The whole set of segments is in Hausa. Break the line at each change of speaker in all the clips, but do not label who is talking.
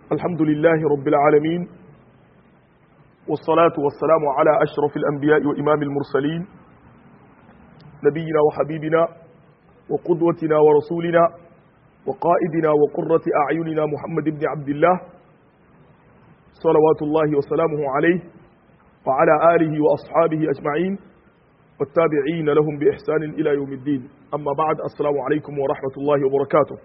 الحمد لله رب العالمين والصلاة والسلام على أشرف الأنبياء وإمام المرسلين نبينا وحبيبنا وقدوتنا ورسولنا وقائدنا وقرة أعيننا محمد بن عبد الله صلوات الله وسلامه عليه وعلى آله وأصحابه أجمعين والتابعين لهم بإحسان إلى يوم الدين أما بعد السلام عليكم ورحمة الله وبركاته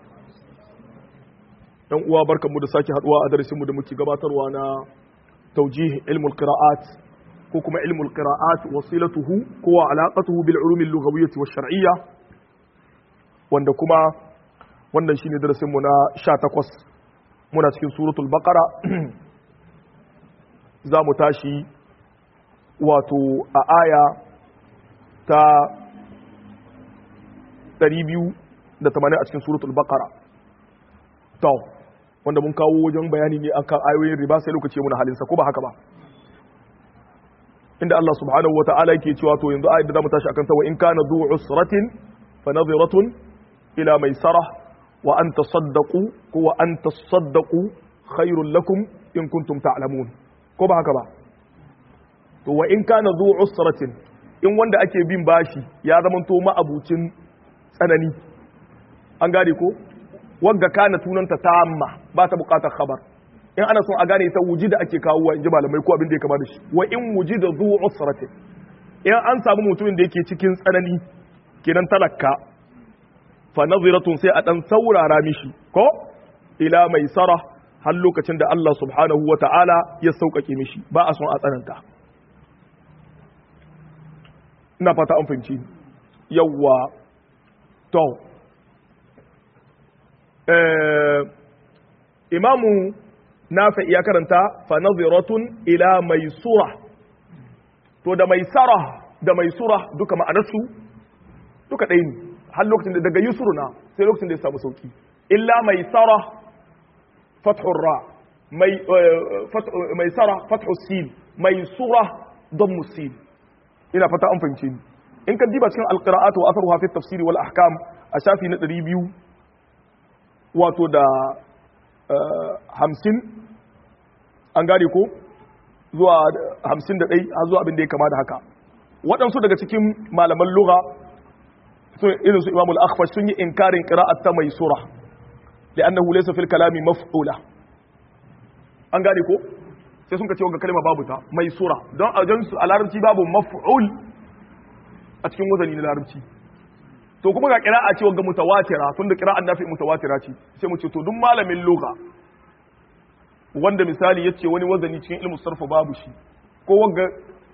‘yan uwa barkanmu da sake haduwa a darasinmu da muke gabatarwa na taujih ilmul qira'at ko kuma ilmul qira'at wasilatuhu ko wa alaqatuhu bil ulumil lughawiyyah wa shar'iyya wanda kuma wannan shine darasinmu na 18 muna cikin suratul baqara za mu tashi wato a aya ta 280 a cikin suratul baqara to wanda mun kawo wajen bayani ne akan ayoyin riba sai lokaci mun halinsa ko ba haka ba inda Allah subhanahu wata'ala yake cewa to yanzu ayat da zamu tashi akan ta wa in kana du usratin fa nadhiratun ila maisarah wa an tasaddaqu ko wa an tasaddaqu khairul lakum in kuntum ta'lamun ko ba haka ba to wa in kana du usratin in wanda ake bin bashi ya zamanto ma'abucin tsanani an gane ko wagga kana tunanta tamma ba ta bukatar khabar in ana son a gane ta wujida ake kawo wa inji malamai ko abin da ya kama da shi wa in wujida zu usratin in an samu mutumin da yake cikin tsanani kenan talakka fa naziratun sai a dan saurara mishi ko ila mai sara har lokacin da Allah subhanahu wa ta'ala ya sauƙaƙe mishi ba a son a tsananta ina fata an fahimci yawwa to imamu nafi ya karanta fa naziratun ila maisura to da maisara da maisura duka ma'anarsu duka ɗaya ne har lokacin da daga yusuru na sai lokacin da ya samu sauki illa maisara fathur ra maisara fathur sin maisura don musil ina fata an fahimce ni in kan diba cikin alqira'atu wa atharuha fi tafsiri wal ahkam a shafi na 200 wato da hamsin an gane ko zuwa hamsin da ɗai har zuwa abin da ya kama da haka waɗansu daga cikin malaman lura irin su imamul akhfash sun yi inkarin qira'at ta mai sura da annahu laysa fil kalami maf'ula an gane ko sai sun ka ce ga kalma babu ta mai sura don a jansu a larabci babu maf'ul a cikin wazani na larabci to kuma ga kira'a ce wanga mutawatira tunda kira'an nafi mutawatira ce sai mu ce to duk malamin lugha wanda misali yace wani wazani cikin ilmu sarfa babu shi ko wanga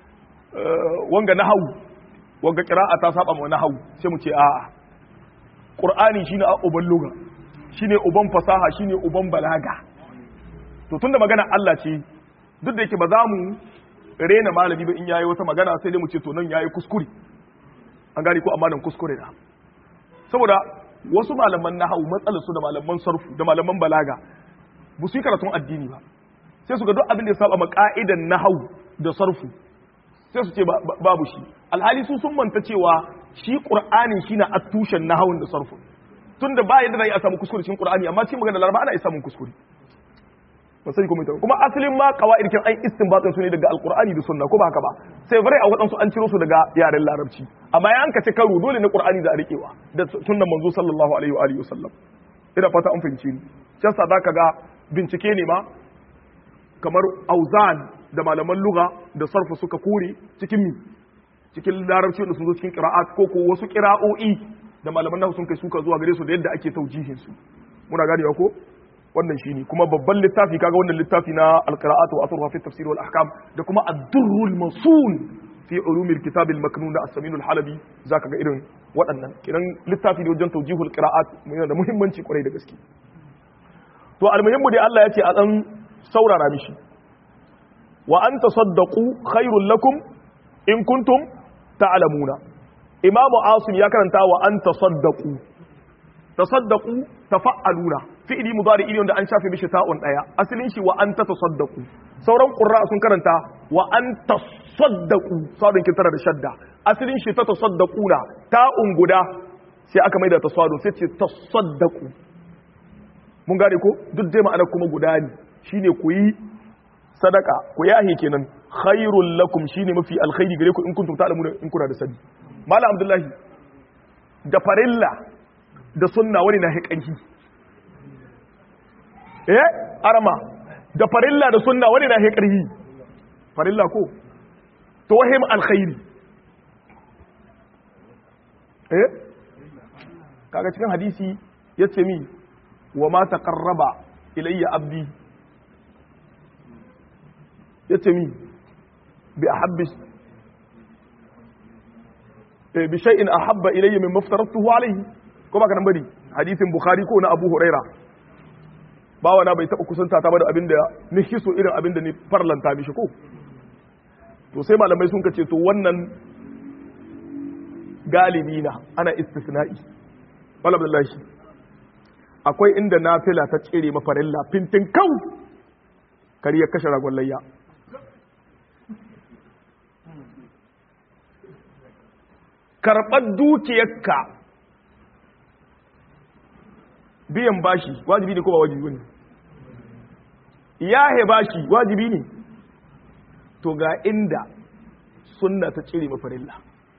wanga nahwu wanga kira'a ta saba ma nahwu sai mu ce a'a qur'ani shine uban lugha shine uban fasaha shine uban balaga to tunda magana Allah ce duk da yake ba za mu rena malami ba in yayi wata magana sai dai mu ce to nan yayi kuskure an gane ko amma nan kuskure da saboda wasu malaman nahawu matsalar su da malaman sarfu da malaman balaga ba su yi karatun addini ba sai su ga duk abin da ya saba ma ka'idan nahawu da sarfu sai su ce babu shi alhali su sun manta cewa shi qur'ani shine attushen nahawun da sarfu tunda ba yadda zai a samu kuskure cikin qur'ani amma cikin magana laraba ana iya samun kuskure ba sai kuma kuma asalin ma qawaid kin ai istinbatin su ne daga alqur'ani da sunna ko ba haka ba sai bare a wadansu an ciro su daga yaren larabci amma ya anka ce karo dole ne qur'ani da a rikewa da sunnan manzo sallallahu alaihi wa alihi wasallam ina fata an fahimci ni can sa zaka ga bincike ne ma kamar auzan da malaman lugha da sarfa suka kore cikin mi cikin larabci da sun zo cikin qira'at ko ko wasu qira'o'i da malaman nahu sun kai suka zuwa gare su da yadda ake taujihin su muna ganewa ko wannan shine kuma babban littafi kaga wannan littafi na alqira'atu wa asruha fi tafsir wal ahkam da kuma ad-durrul masun fi ulum al-kitab al-maknun da as-samin al-halabi zaka ga irin waɗannan kiran littafi ne wajen tawjihul qira'at yana da muhimmanci kwarai da gaske to almuhimmu dai Allah ya ce a dan saurara mishi wa an tasaddaqu khairul lakum in kuntum ta'lamuna imamu asim ya karanta wa an tasaddaqu tasaddaqu tafa'aluna fi'ili mudari ne wanda an shafe mishi ta'un daya asalin shi wa an tasaddaqu sauran qurra sun karanta wa an tasaddaqu sadun kin tara da shadda asalin shi ta tasaddaquna ta'un guda sai aka maida tasadun sai ce tasaddaqu mun gane ko duk dai ma'ana kuma guda ne shine ku yi sadaka ku yahe kenan khairul lakum shine mafi alkhairi gare ku in kuntum ta'lamuna in kuna da sani malam abdullahi da farilla da sunna wani na hikanki eh arama da farilla da sunna wani na hikarhi farilla ko to wahim alkhairi eh kaga cikin hadisi yace mi wa ma taqarraba ilayya abdi yace mi bi ahabbi bi shay'in ahabba ilayya mimma aftaratuhu alayhi ko baka nan bari hadisin bukhari ko na abu huraira bawa na bai taba kusanta ta ba da abinda ni hiso irin abinda ni farlanta mishi ko to sai malamai sun kace to wannan galibi na ana istisna'i wala billahi akwai inda nafila ta tsere mafarilla fintin kau kari ya kashe ragon layya karɓar dukiyarka biyan bashi wajibi ne ko ba wajibi ne yahe bashi wajibi ne to ga inda sunna ta tsere mafarilla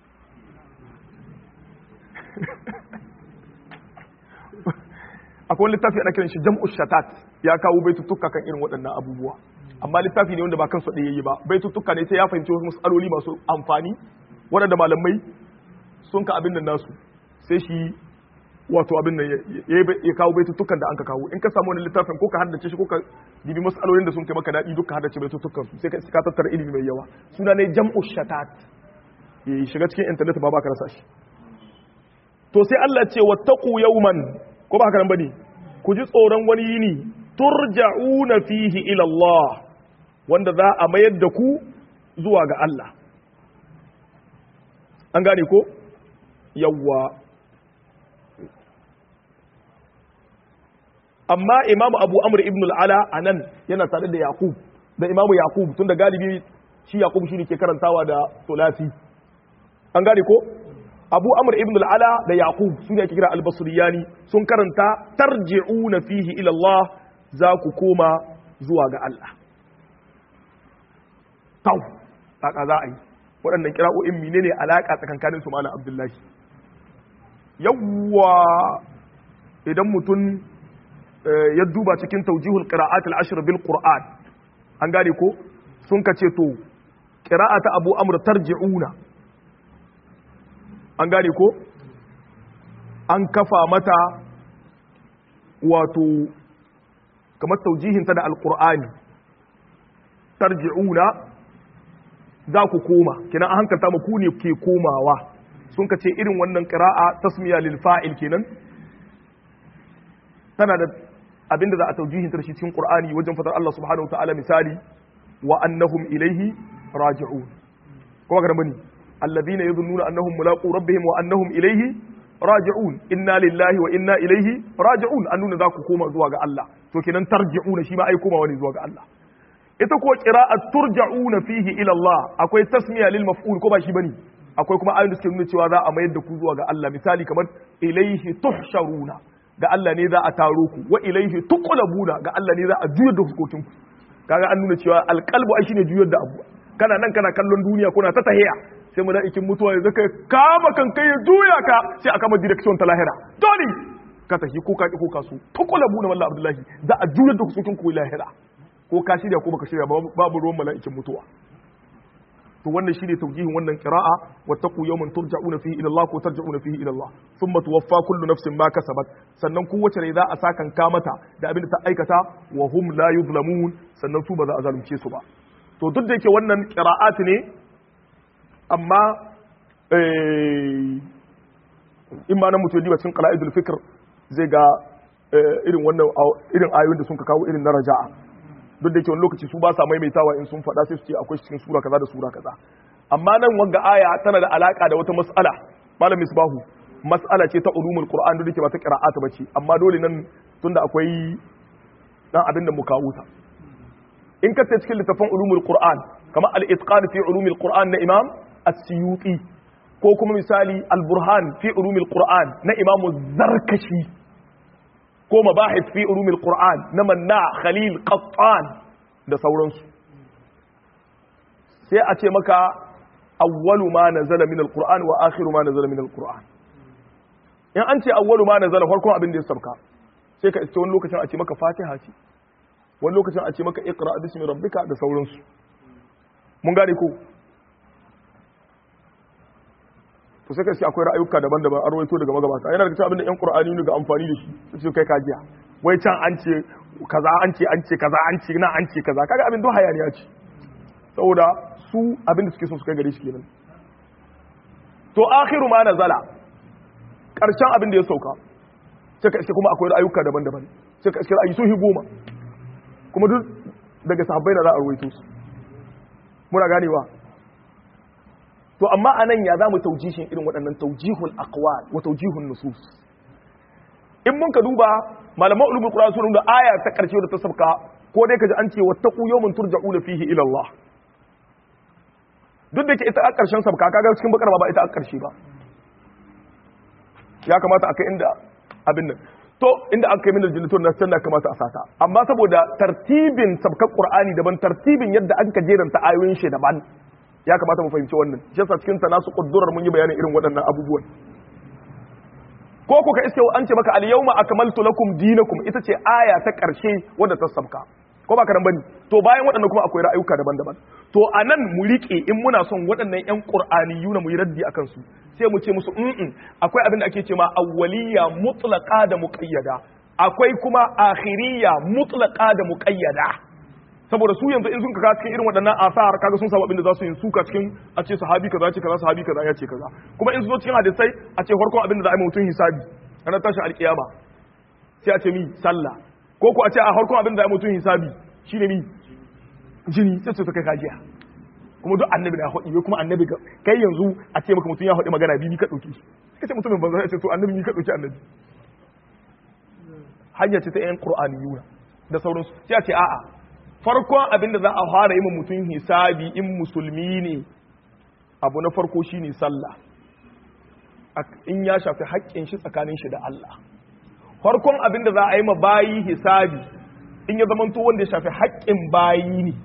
akwai littafi ana kiran shi jam'u shatat ya kawo baitutuka kan irin waɗannan abubuwa amma littafi ne wanda ba kansu ɗaya yi ba baitutuka ne sai ya fahimci wasu matsaloli masu amfani waɗanda malamai sun ka abin nan nasu sai shi wato abin nan ya kawo baitutukan da an ka kawo in ka samu wani littafin ko ka haddace shi ko ka dibi matsalolin da sun kai maka daɗi duka haddace baitutukan su sai ka tattara ilimi mai yawa suna ne jam'u shatat ya shiga cikin intanet ba ba ka rasa shi to sai Allah ce wattaqu yawman ko ba haka nan bane ku ji tsoron wani yini turja'una fihi ila Allah wanda za a mayar da ku zuwa ga Allah an gane ko yawwa amma imamu abu amr ibn al-ala anan yana tare da yaqub da imamu yaqub tunda galibi shi yaqub shi ne ke karantawa da sulasi an gane ko abu amr ibn al-ala da yaqub su ne ake kira al-basriyani sun karanta tarji'una fihi ila Allah za ku koma zuwa ga Allah tau kaka za a yi waɗannan kira'o'in menene alaka tsakankanin su malam abdullahi yawwa idan mutum ya duba cikin taujihul qira'at al-ashr bil qur'an an gane ko sun kace to qira'ata abu amr tarji'una an gane ko an kafa mata wato kamar taujihinta da alkur'ani tarji'una za ku koma kenan an hankalta mu ku ne ke komawa sun ka ce irin wannan qira'a tasmiya lil fa'il kenan tana da abinda za a taujihinta da shi cikin qur'ani wajen fatar Allah subhanahu wa ta'ala misali wa annahum ilaihi raji'un kuma ga bane الذين يظنون أنهم ملاقو ربهم وأنهم إليه راجعون إنا لله وإنا إليه راجعون أننا ذاك كوما زواج الله تو كنن ترجعون شيما أي كوما وني زواج الله ita kuwa qira'at turja'una fihi ila Allah akwai tasmiya lil maf'ul ko ba shi bane akwai kuma ayoyin da suke nuna cewa za a mayar da ku zuwa ga Allah misali kamar ilaihi tuhsharuna ga Allah ne za a taro ku wa ilaihi tuqlabuna ga Allah ne za a juyar da hukokin ku kaga an nuna cewa alqalbu ai shine juyar da abu kana nan kana kallon duniya kuna ta tahiya sai mala'ikin mutuwa ya zaka kama kan kai ya juya ka sai aka kama direction ta lahira dole ka tafi ko ka ki ko ka so tuqlabu na wallahi abdullahi za a juyar da kusukin ku lahira ko ka shirya ko baka shirya babu ruwan mala'ikin mutuwa to wannan shine taujihin wannan qira'a wattaqu yawman turja'una fihi ila Allah ko tarja'una fihi ila Allah thumma tuwaffa kullu nafsin ma kasabat sannan kowace rai za a sakan ka mata da abin da ta aikata wa hum la yuzlamun sannan su ba za a zalunce su ba to duk da yake wannan qira'at ne amma in ma na mutu diba cikin qala'idul fikr zai ga irin wannan irin ayoyin da sun ka kawo irin na raja'a duk da yake wani lokaci su ba sa maimaitawa in sun faɗa sai su ce akwai cikin sura kaza da sura kaza amma nan wanga aya tana da alaka da wata mas'ala malam misbahu mas'ala ce ta ulumul qur'an duk da yake ba ta qira'at bace amma dole nan tunda akwai dan abin da mu kawo ta in ka cikin littafin ulumul qur'an kamar al-itqan fi ulumul qur'an na imam as-suyuti ko kuma misali al-burhan fi ulumul qur'an na imam zarkashi ko mabahith fi ulumil qur'an na manna khalil qattan da sauransu sai a ce maka awwalu ma nazala min alquran wa akhiru ma nazala min alquran in an ce awwalu ma nazala farkon abin da ya sabka sai ka iske wani lokacin a ce maka fatiha ce wani lokacin a ce maka iqra bismi rabbika da sauransu mun gane ko to sai ka ce akwai ra'ayuka daban-daban an rawaito daga magabata yana daga cikin abin da yan qur'ani ne ga amfani da shi su kai kajiya wai can an ce kaza an ce an ce kaza an ce na an ce kaza kaga abin don hayaniya ce saboda su abin da suke so su kai gare shi kenan to akhiru ma nazala karshen abin da ya sauka sai ka iske kuma akwai ra'ayuka daban-daban sai ka iske ra'ayi sun hi goma kuma duk daga sahabbai da za a rawaito su muna ganewa to amma anan ya zamu taujishin irin waɗannan taujihul aqwal wa taujihun nusus in mun ka duba malaman ulumul qur'an sun da aya ta karshe da ta sabka ko dai kaji an ce wattaqu yawman turja'una fihi ila Allah duk da ke ita a karshen sabka kaga cikin bakar ba ita a karshe ba ya kamata a kai inda abin nan to inda an kai min aljannatu na sanna kamata a sata amma saboda tartibin sabkar qur'ani daban tartibin yadda an ka jeranta ayoyin shi daban ya kamata mu fahimci wannan shi yasa cikin nasu kuddurar mun yi bayanin irin waɗannan abubuwan ko ku ka iske an ce maka al-yawma akmaltu lakum dinakum ita ce aya ta ƙarshe wadda ta sabka ko ba karan bane to bayan waɗannan kuma akwai ra'ayuka daban-daban to anan mu rike in muna son waɗannan ƴan qur'aniyuna mu yi raddi akan su sai mu ce musu mm akwai abin da ake ce ma awwaliyya mutlaqa da muqayyada akwai kuma akhiriyya mutlaqa da muqayyada saboda su yanzu in sun kaga cikin irin waɗannan asar kaga sun samu abin da za su yi suka cikin a ce sahabi kaza ce kaza sahabi kaza ya ce kaza kuma in su zo cikin hadisai a ce farkon abin da za a yi mutum hisabi ranar tashin alkiyama sai a ce mi sallah ko ko a ce a farkon abin da za a yi mutum hisabi shine mi jini sai su kai kajiya kuma duk annabi na haɗi kuma annabi kai yanzu a ce maka mutum ya haɗi magana bibi ka ɗauki ka ce mutumin banza ya ce to annabi ni ka ɗauki annabi hanya ce ta yan qur'aniyuna da sauransu sai a ce a'a farkon abin da za a fara yi mutum hisabi in musulmi ne abu na farko shine sallah in ya shafi haƙƙin shi tsakanin shi da Allah farkon abin da za a yi ma bayi hisabi in ya zamanto wanda ya shafi haƙƙin bayi ne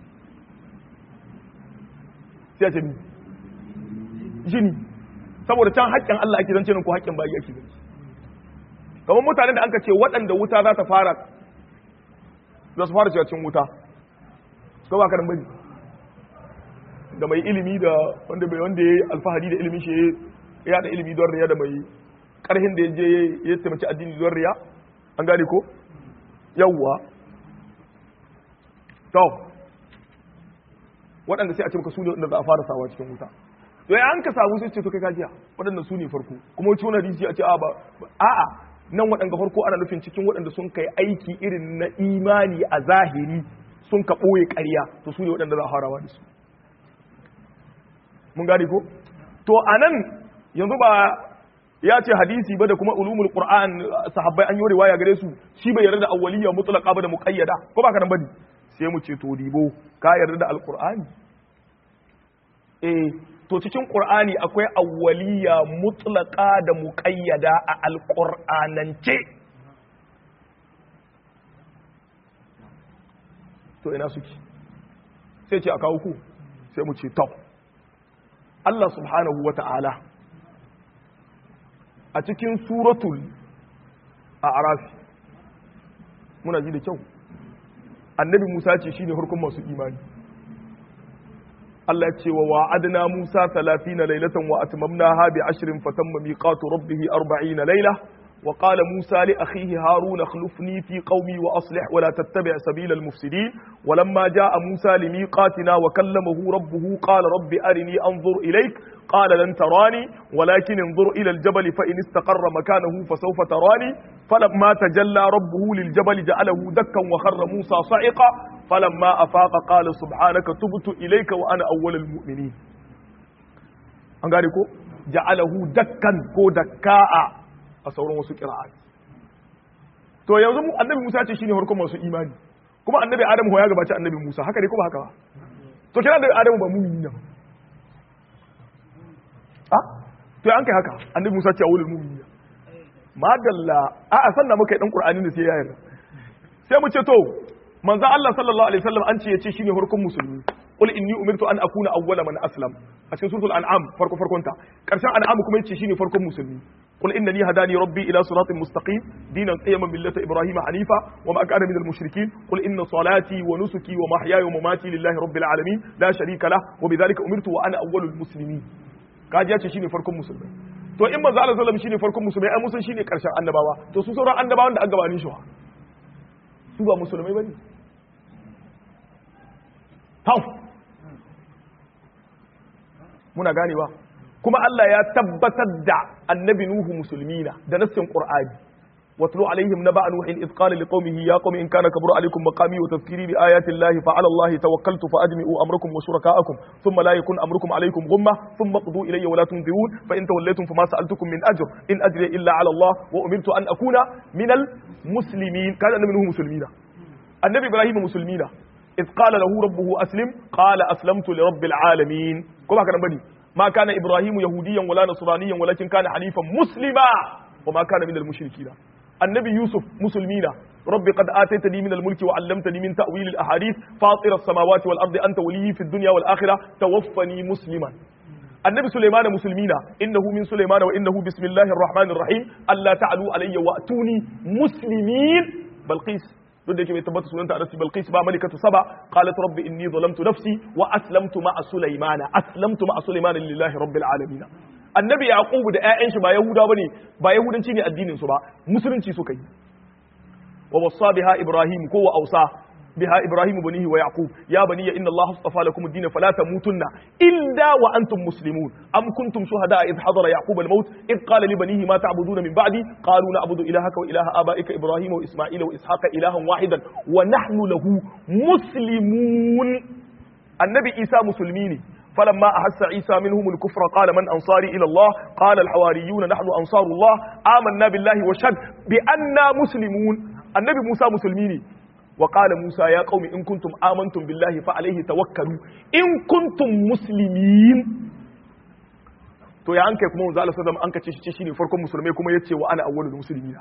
sai a ce jini saboda can haƙƙin Allah ake zance ko haƙƙin bayi ake zance kamar mutanen da an ka ce waɗanda wuta za ta fara za su fara cin wuta ko ba karan bane da mai ilimi da wanda bai wanda yayi alfahari da ilimin shi ya da ilimi don riya da mai karhin da yaje ya taimaki addini don riya an gane ko yawwa to waɗanda sai a ce maka su ne wanda za a fara sawa cikin wuta to ya an ka samu sai ce to kai kajiya waɗanda su ne farko kuma wacce wani hadisi a ce a ba a'a nan waɗanda farko ana nufin cikin waɗanda sun kai aiki irin na imani a zahiri sun ka ɓoye ƙarya to su ne waɗanda za a harawa da su mun gane ko to a nan yanzu ba ya ce hadisi ba da kuma ulumul qur'an sahabbai an yi riwaya gare su shi bai yarda da awwaliyya mutlaqa ba da muqayyada ko ba ka nan bane sai mu ce to dibo ka yarda da alqur'ani eh to cikin qur'ani akwai awwaliya mutlaqa da muqayyada a alqur'anance to ina suke sai ce a kawo ku sai mu ce to Allah subhanahu wata'ala a cikin suratul a'raf muna ji da kyau annabi Musa ce shine harkun masu imani Allah ce wa wa'adna Musa 30 laylatan wa atmamnaha bi 10 fatamma miqatu rabbih 40 layla wa qala Musa li akhihi Harun akhlifni fi qaumi wa aslih wa la tattabi' sabila al-mufsidin wa lamma jaa Musa li miqatina wa kallamahu rabbuhu qala rabbi arini anzur ilayk قال لن تراني ولكن انظر إلى الجبل فإن استقر مكانه فسوف تراني فلما تجلى ربه للجبل جعله دكا وخر موسى صعقا فلما أفاق قال سبحانك تبت إليك وأنا أول المؤمنين an gane ko ja'alahu dakkan ko dakka'a a sauran wasu qira'at to yanzu mu annabi Musa ce shine farkon masu imani kuma annabi Adamu ya gabaci annabi Musa haka ne ko ba haka ba to kina da Adamu ba mu'mini ne a to an kai haka annabi Musa ce awulul mu'mini madalla a a sanna muka yi dan qur'ani ne sai ya yarda sai mu ce to manzo Allah sallallahu alaihi wasallam an ce yace shine farkon musulmi qul inni umirtu an akuna awwala man aslam a cikin suratul an'am farko farkon ta karshen an'am kuma yace shine farkon musulmi qul innani hadani rabbi ila siratin mustaqim dinan qiyaman millata ibrahima hanifa wa ma kana minal mushrikeen qul inna salati wa nusuki wa mahyaya wa mamati lillahi rabbil alamin la sharika lah wa bidhalika umirtu wa ana awwalul muslimin kaji yace shine farkon musulmi to in manzo Allah sallallahu alaihi wasallam shine farkon musulmi ai musun shine karshen annabawa to su sauran annabawan da aka gabanin shi su ba musulmai bane tau muna ganewa kuma Allah ya tabbatar da annabi Nuhu musulmina da nassin Qur'ani واتلو عليهم نبأ نوح إذ قال لقومه يا قوم إن كان كبر عليكم مقامي وتذكيري بآيات الله فعلى الله توكلت فأجمعوا أمركم وشركاءكم ثم لا يكن أمركم عليكم غمة ثم اقضوا إلي ولا تنذرون فإن توليتم فما سألتكم من أجر إن أجري إلا على الله وأمرت أن أكون من المسلمين كان النبي نوح مسلمين النبي إبراهيم مسلمين إذ قال له ربه أسلم قال أسلمت لرب العالمين كما كان بني ما كان إبراهيم يهوديا ولا نصرانيا ولكن كان حنيفا مسلما وما كان من المشركين النبي يوسف مسلمين ربي قد آتيتني من الملك وعلمتني من تأويل الأحاديث فاطر السماوات والأرض أنت ولي في الدنيا والآخرة توفني مسلما النبي سليمان مسلمين إنه من سليمان وإنه بسم الله الرحمن الرحيم ألا تعلوا علي وأتوني مسلمين بلقيس duk da yake bai tabbata sunanta a nasi balqis ba malikatu saba qalat rabbi inni zalamtu nafsi wa aslamtu ma'a sulaymana aslamtu ma'a sulaymana lillahi rabbil alamin annabi yaqubu da ƴaƴan shi ba yahuda bane ba yahudanci ne addinin su ba musulunci suka yi wa wassa biha ibrahim ko wa ausa biha ibrahim banihi wa yaqub ya bani inna allaha astafa lakum ad-din fala tamutunna illa wa antum muslimun am kuntum shuhada idh hadara yaqub al-maut idh qala li banihi ma ta'buduna min ba'di qalu na'budu ilahaka wa ilaha abaika ibrahim wa isma'ila wa ishaqa ilahan wahidan wa nahnu lahu muslimun annabi isa musulmi ne فلما أحس عيسى منهم الكفر قال من أنصاري إلى الله قال الحواريون نحن أنصار الله آمنا بالله وشهد بأننا مسلمون النبي موسى مسلمين وقال موسى يا قوم إن كنتم آمنتم بالله فعليه توكلوا إن كنتم مسلمين to ya an kai kuma wanzu Allah sallallahu an kace shi shine farkon musulmai kuma yace wa ana awwalul muslimina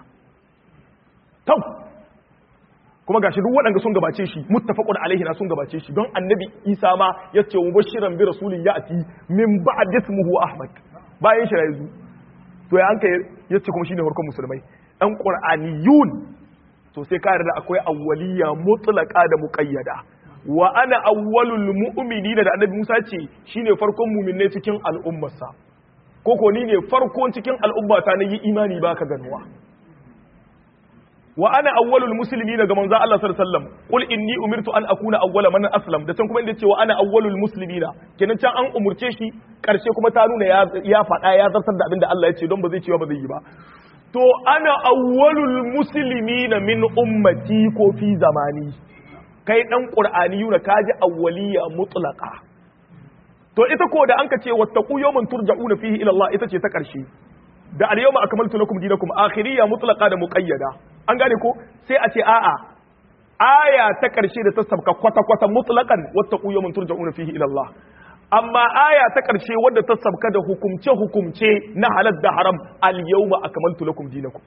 tau kuma gashi duk waɗanda sun gabace shi muttafaqun alaihi na sun gabace shi don annabi Isa ma yace wa bashiran bi rasulin ya'ti min ba'd ismuhu Ahmad bayan shi yanzu to ya an kai yace kuma shine farkon musulmai dan qur'aniyun to sai ka yarda akwai awwaliya mutlaqa da muqayyada wa ana awwalul mu'minina da annabi Musa ce shine farkon mu'minai cikin al'ummarsa koko ni ne farkon cikin al'ummata na yi imani baka ganuwa wa ana awwalul muslimina ga manzo Allah sallallahu alaihi wasallam qul inni umirtu an akuna awwala man aslam da can kuma inda ce wa ana awwalul muslimina kenan can an umurce shi karshe kuma ta nuna ya ya faɗa ya zartar da abin da Allah ya ce don ba zai cewa ba zai yi ba to ana awwalul muslimina min ummati ko fi zamani kai dan qur'ani yuna kaji awwaliya mutlaqa to ita ko da an ka ce wattaqu yawman turja'una fihi ila Allah ita ce ta karshe da al yawma akmaltu lakum dinakum akhiriya mutlaqa da muqayyada an gane ko sai a ce a'a aya ta karshe da ta sabka kwata kwata mutlaqan wattaqu yawman turja'una fihi ila Allah amma aya ta karshe wadda ta sabka da hukumce hukumce na halal da haram al yawma akmaltu lakum dinakum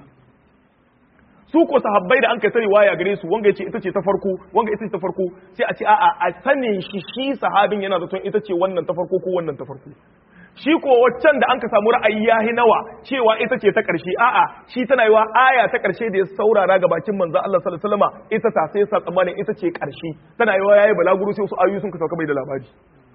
su ko sahabbai da an kai sani waya gare su wanga yace ita ce ta farko wanga ita ce ta farko sai a ce a'a a sanin shi shi sahabin yana zaton ita ce wannan ta farko ko wannan ta farko shi ko waccan da an ka samu ra'ayi yahi nawa cewa ita ce ta ƙarshe a'a shi tana yiwa aya ta ƙarshe da ya saurara ga bakin manzo Allah sallallahu alaihi wasallam ita ta sai sa tsammanin ita ce ƙarshe tana yiwa yayi balaguro sai wasu ayoyi sun ka sauka bai da labari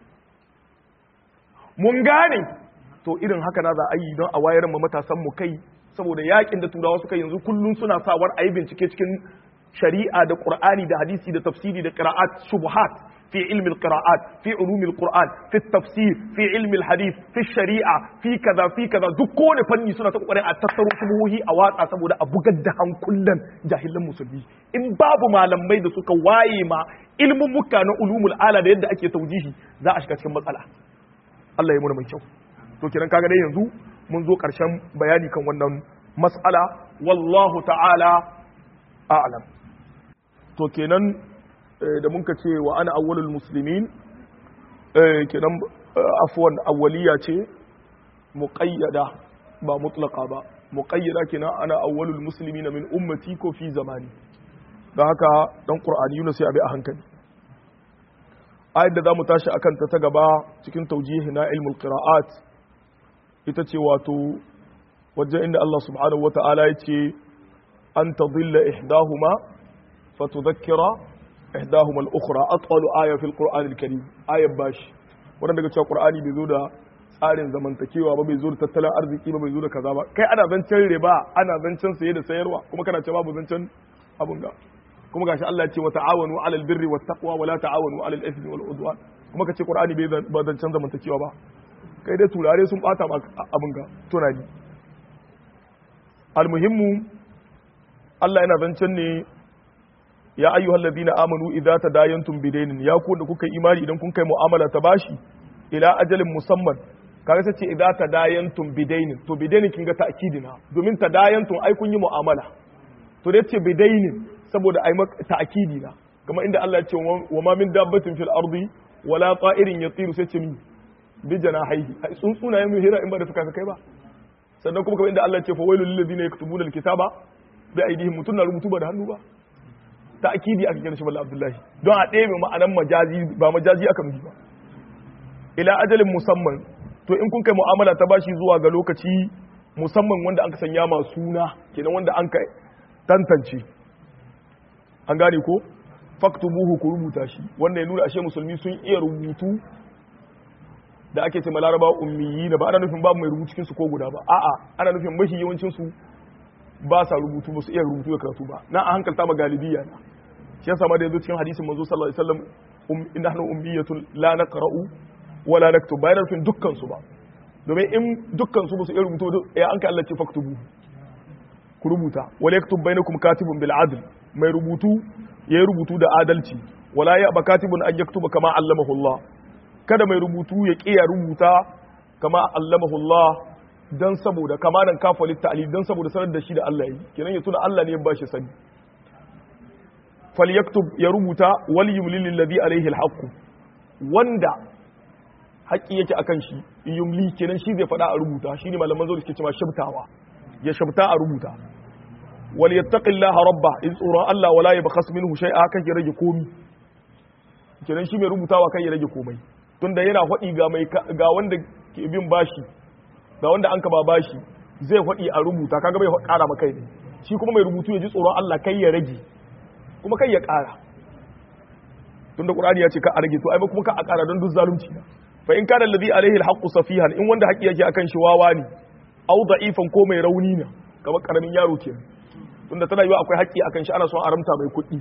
mun gane to irin haka na za a yi don a wayar mu matasan mu kai saboda yakin da turawa suka yanzu kullun suna sawar a yi bincike cikin shari'a da qur'ani da hadisi da tafsiri da qira'at shubuhat في علم القراءات في علوم القرآن في التفسير في علم الحديث في الشريعة في كذا في كذا دكون فني سنة تقول أن تتصرف سبوه أوات أسبوه أبو قدهم كلا جاهل مسلمي إن باب ما لم يد سك وايما علم مكان علوم الآلة da yadda ake taujihi za a shiga cikin matsala Allah ya muna mai kyau to kiran kaga dai yanzu mun zo karshen bayani kan wannan mas'ala wallahu ta'ala a'lam to kenan da muka ce wa ana awwalul muslimin kenan afwan awwaliya ce muqayyada ba mutlaqa ba muqayyada kenan ana awwalul muslimina min ummati ko fi zamani don haka dan qur'ani yunus sai abi a hankali ayat da zamu tashi akan ta ta gaba cikin tawjihi na ilmul qira'at ita ce wato wajen inda Allah subhanahu wata'ala ya ce an tadilla ihdahuma fatudhakkira ihdahuma al-ukhra atwalu aya fil qur'an al-karim ayat bashi wannan daga cewa qur'ani bai zo da tsarin zamantakewa ba bai zo da tattalin arziki ba bai zo da kaza ba kai ana zancen riba ana zancen saye da sayarwa kuma kana cewa babu zancen abun ga kuma gashi Allah ya ce wa ta'awanu 'alal birri wat taqwa wa la ta'awanu 'alal ithmi wal udwan kuma kace qur'ani bai ba zancen zamantakewa ba kai dai turare sun bata ma abun ga tunani almuhimmu Allah yana zancen ne ya ayyuhal ladina amanu idza tadayantum bidainin ya ku da kuka imani idan kun kai mu'amala ta bashi ila ajalin musamman kaga sai ce idza tadayantum bidainin to bidainin kin ga ta'kidina domin tadayantum ai kun yi mu'amala to dai ce bidainin saboda ai ta'kidi na kamar inda Allah ya ce wa ma min dabbatin fil ardi wala ta'irin yatiru sai ce mi bi janahihi ai tsuntsuna yayin hira in ba da fuka kai ba sannan kuma kamar inda Allah ya ce fa wailul lil ladina yaktubuna alkitaba bi aydihim mutun na rubutu ba da hannu ba ta'kidi aka kira shi balla abdullahi don a ɗebe ma'anan majazi ba majazi aka nufi ba ila ajalin musamman to in kun kai mu'amala ta bashi zuwa ga lokaci musamman wanda an ka sanya ma suna kenan wanda an ka tantance an gane ko faktubuhu ku rubuta shi wanda ya nuna ashe musulmi sun iya rubutu da ake ce laraba ummiyi da ba ana nufin babu mai rubutu cikin su ko guda ba a'a ana nufin mafi yawancin su ba sa rubutu ba su iya rubutu da karatu ba na a hankalta ma galibiya na shi yasa ma da yazo cikin hadisin manzo sallallahu alaihi wasallam um inna nahnu ummiyatun la naqra'u wa la naktub bayan nufin dukkan su ba domin in dukkan su ba su iya rubutu ya an ka Allah ce faktubu ku rubuta wala yaktub bainakum katibun bil adl mai rubutu yayi rubutu da adalci wala ya ba katibun an yaktuba kama allamahu Allah kada mai rubutu ya kiya rubuta kama allamahu Allah dan saboda kama nan kafa litta'ali dan saboda sanar da shi da Allah yi kenan ya tuna Allah ne ya bashi sani falyaktub ya rubuta wal yumlil ladhi alayhi alhaq wanda haƙi yake akan shi yumli kenan shi zai faɗa a rubuta shine malaman zuwa suke cewa shabtawa ya shabta a rubuta wal yattaqillaha rabba in tsoron Allah wala yabkhas minhu shay'a kan ya rage komi kenan shi mai rubutawa kan ya rage komai tunda yana faɗi ga mai ga wanda ke bin bashi ga wanda an ka ba bashi zai faɗi a rubuta kaga bai ƙara maka ne shi kuma mai rubutu ya ji tsoron Allah kai ya rage kuma kai ya ƙara tunda Qur'ani ya ce ka a rage to ai kuma ka a ƙara don duk zalunci fa in kana alladhi alaihi alhaqqu safihan in wanda haƙi yake akan shi wawa ne au da'ifan ko mai rauni ne kamar karamin yaro kenan tunda tana yiwa akwai haƙi akan shi ana son aramta mai kuɗi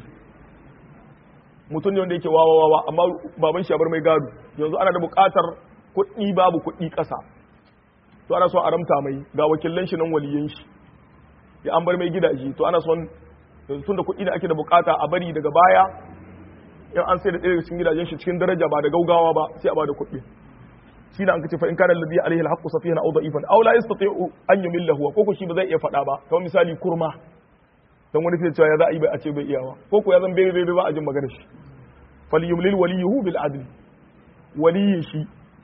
mutum ne wanda yake wawa wawa amma baban shi ya bar mai gado yanzu ana da buƙatar kuɗi babu kuɗi ƙasa to ana son aramta mai ga wakilan shi nan waliyan shi ya an bar mai gidaje to ana son yanzu tunda kuɗi da ake da buƙata a bari daga baya in an sai da ɗaya cikin gidajen shi cikin daraja ba da gaugawa ba sai a ba da kuɗi shi da an kace fa in kana alladhi alaihi alhaqqu safihan aw da'ifan aw la yastati'u an yumillahu ko ko shi ba zai iya faɗa ba kamar misali kurma dan wani sai cewa ya za a yi bai a ce bai iyawa ko ko ya zan bebe bebe ba a jin magana shi falyumlil waliyuhu bil adl waliyin shi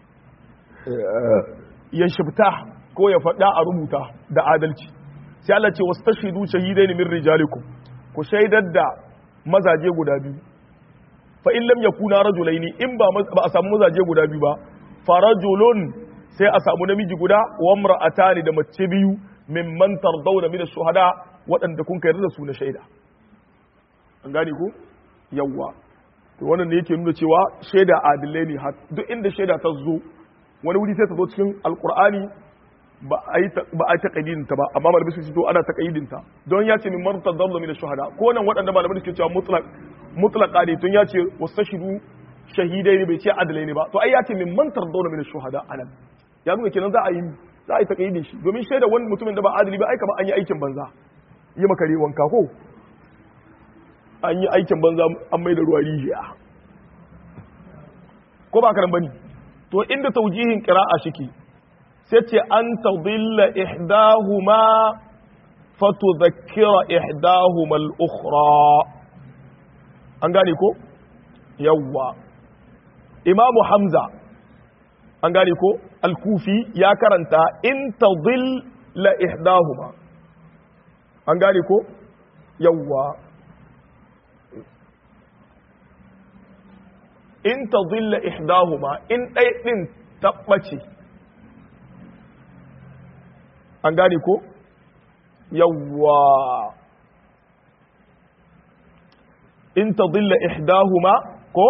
ya shibta ko ya faɗa a rubuta da adalci sai Allah ce wastashidu shahidaini min rijalikum ku shaidar da mazaje guda biyu fa in lam yakuna rajulaini in ba ba a samu mazaje guda biyu ba farajulun sai a samu namiji guda wa imra'atani da mace biyu mimman tardawna min ash-shuhada waɗanda kun kai da su na shaida an gane ko yawwa to wannan ne yake nuna cewa shaida adilai ne duk inda shaida ta zo wani wuri sai ta zo cikin alqur'ani ba a yi ba a taqayyidin ta ba amma malamai su ce to ana taqayyidin ta don ya ce min man tardawna min ash-shuhada ko nan waɗanda malamai suke cewa mutlaq mutlaka ne tun ya ce wastashidu shahidai ne bai ce adalai ne ba to ai ya ce min man tardawna min ash-shuhada anan ya nuna kenan za a yi za a yi takayyidin shi domin shaida wani mutumin da ba adali ba ai kamar an yi aikin banza yi maka wanka ko an yi aikin banza an mai da ruwa rijiya ko ba karan bane to inda taujihin qira'a shike sai ce an tadilla ihdahuma fatudhakkira ihdahuma al-ukhra an gane ko yawwa imamu hamza an gane ko al-kufi ya karanta in tadil la ihdahuma an gane ko yawwa in tadilla ihdahuma in ɗai ɗin tabbace an gane ko yawwa in tadilla ihdahuma ko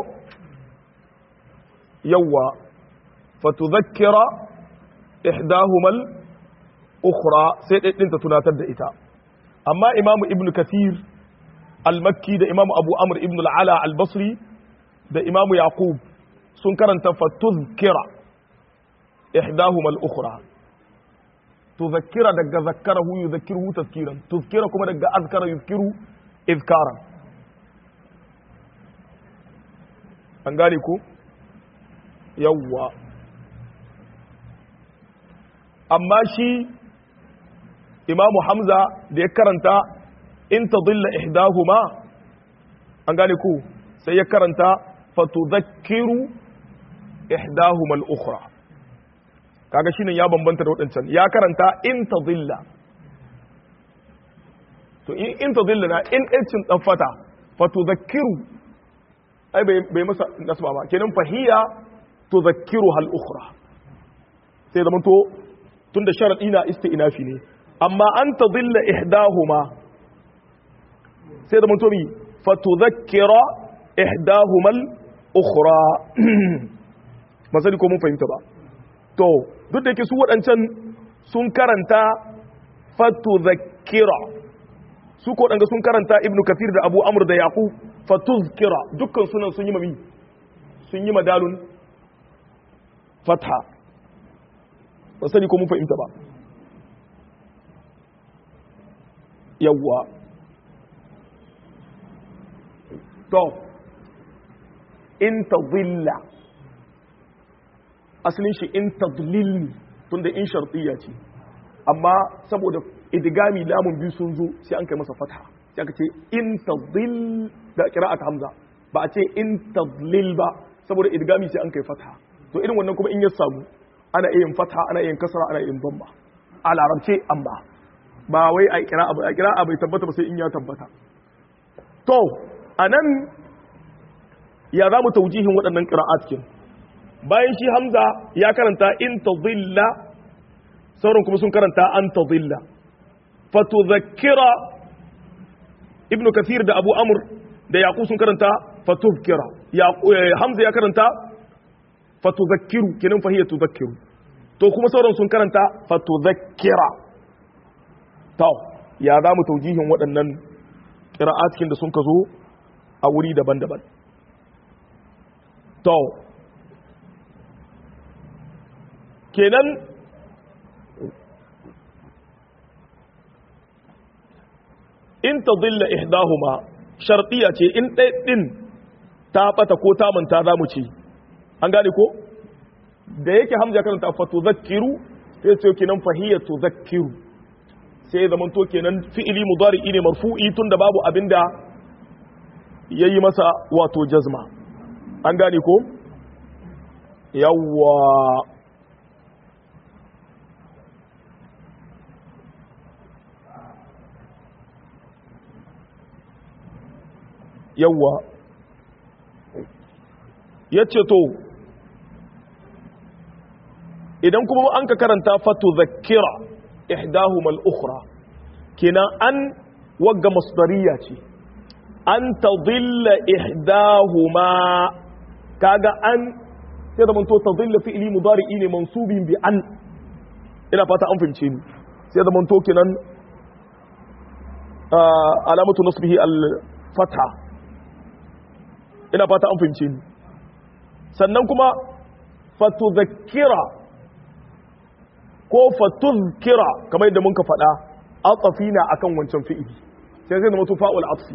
yawwa fatudhakkira ihdahuma al-ukhra sai ɗai ɗin ta tunatar da ita amma imamu ibn kathir al-makki da imamu abu amr ibn al-ala al-basri da imamu yaqub sun karanta fa tuzkira ihdahuma al-ukhra tuzakkira daga zakkarahu yuzakkiruhu tazkiran tuzkira kuma daga azkara yuzkiru izkaran an gane ko yawwa amma shi imamu hamza da ya karanta in tadilla ihdahuma an gane ko sai ya karanta fatudhakkiru ihdahuma al-ukhra kaga shine ya bambanta da wadancan ya karanta in tadilla to in in tadilla na in ɗancin dan fata fatudhakkiru ai bai bai masa nasba ba kenan fahiya tudhakkiru hal ukhra sai zaman to tunda sharadi na isti'nafi ne amma an tadilla ihdahuma sai zaman to mi fatudhakkira ihdahuma al-ukhra masali ko mun fahimta ba to duk da yake su waɗancan sun karanta fatudhakkira su ko danga sun karanta ibnu kathir da abu amr da yaqub fatuzkira dukkan sunan sun yi mami sun yi madalun fatha ba sani ko mun fahimta ba yawwa to in tadilla asalin shi in tadlil tunda in shartiya ce amma saboda idgami lamun biyu sun zo sai an kai masa fatha sai aka ce in tadil da qira'at hamza ba a ce in tadlil ba saboda idgami sai an kai fatha to irin wannan kuma in ya samu ana iya yin fatha ana iya yin kasra ana iya yin dhamma a larabce amma ba wai a qira'a ba a qira'a bai tabbata ba sai in ya tabbata to anan ya za mu taujihin waɗannan qira'at kin bayan shi hamza ya karanta in tadilla sauran kuma sun karanta an tadilla fatudhakkira ibn kathir da abu amr da yaqub sun karanta fatudhkira hamza ya karanta fatudhakkiru kenan fahiya tudhakkiru to kuma sauran sun karanta fatudhakkira to ya za mu taujihin waɗannan qira'atkin da sun ka zo a wuri daban-daban to kenan in ta zilla ihdahuma shartiya ce in ɗaya ɗin ta ɓata ko ta manta za mu ce an gane ko da yake hamza karanta fa tuzakkiru sai ce kenan fahiyya tuzakkiru sai zaman to kenan fi'ili mudari'i ne marfu'i tun da babu abinda yayi masa wato jazma an gane ko yawwa yawwa ya ce to idan kuma an ka karanta fatu zakira ihdahumal ukhra kenan an wagga masdariya ce an tadilla ihdahuma kaga an sai da manto tadilla fi'li mudari'i ne mansubin bi an ina fata an fahimce ni sai da manto kenan alamatu nasbihi al-fatha ina fata an fahimce ni sannan kuma fatuzakira ko fatuzkira kamar yadda muka faɗa atafina akan wancan fi'ili sai zai zama fa'ul atfi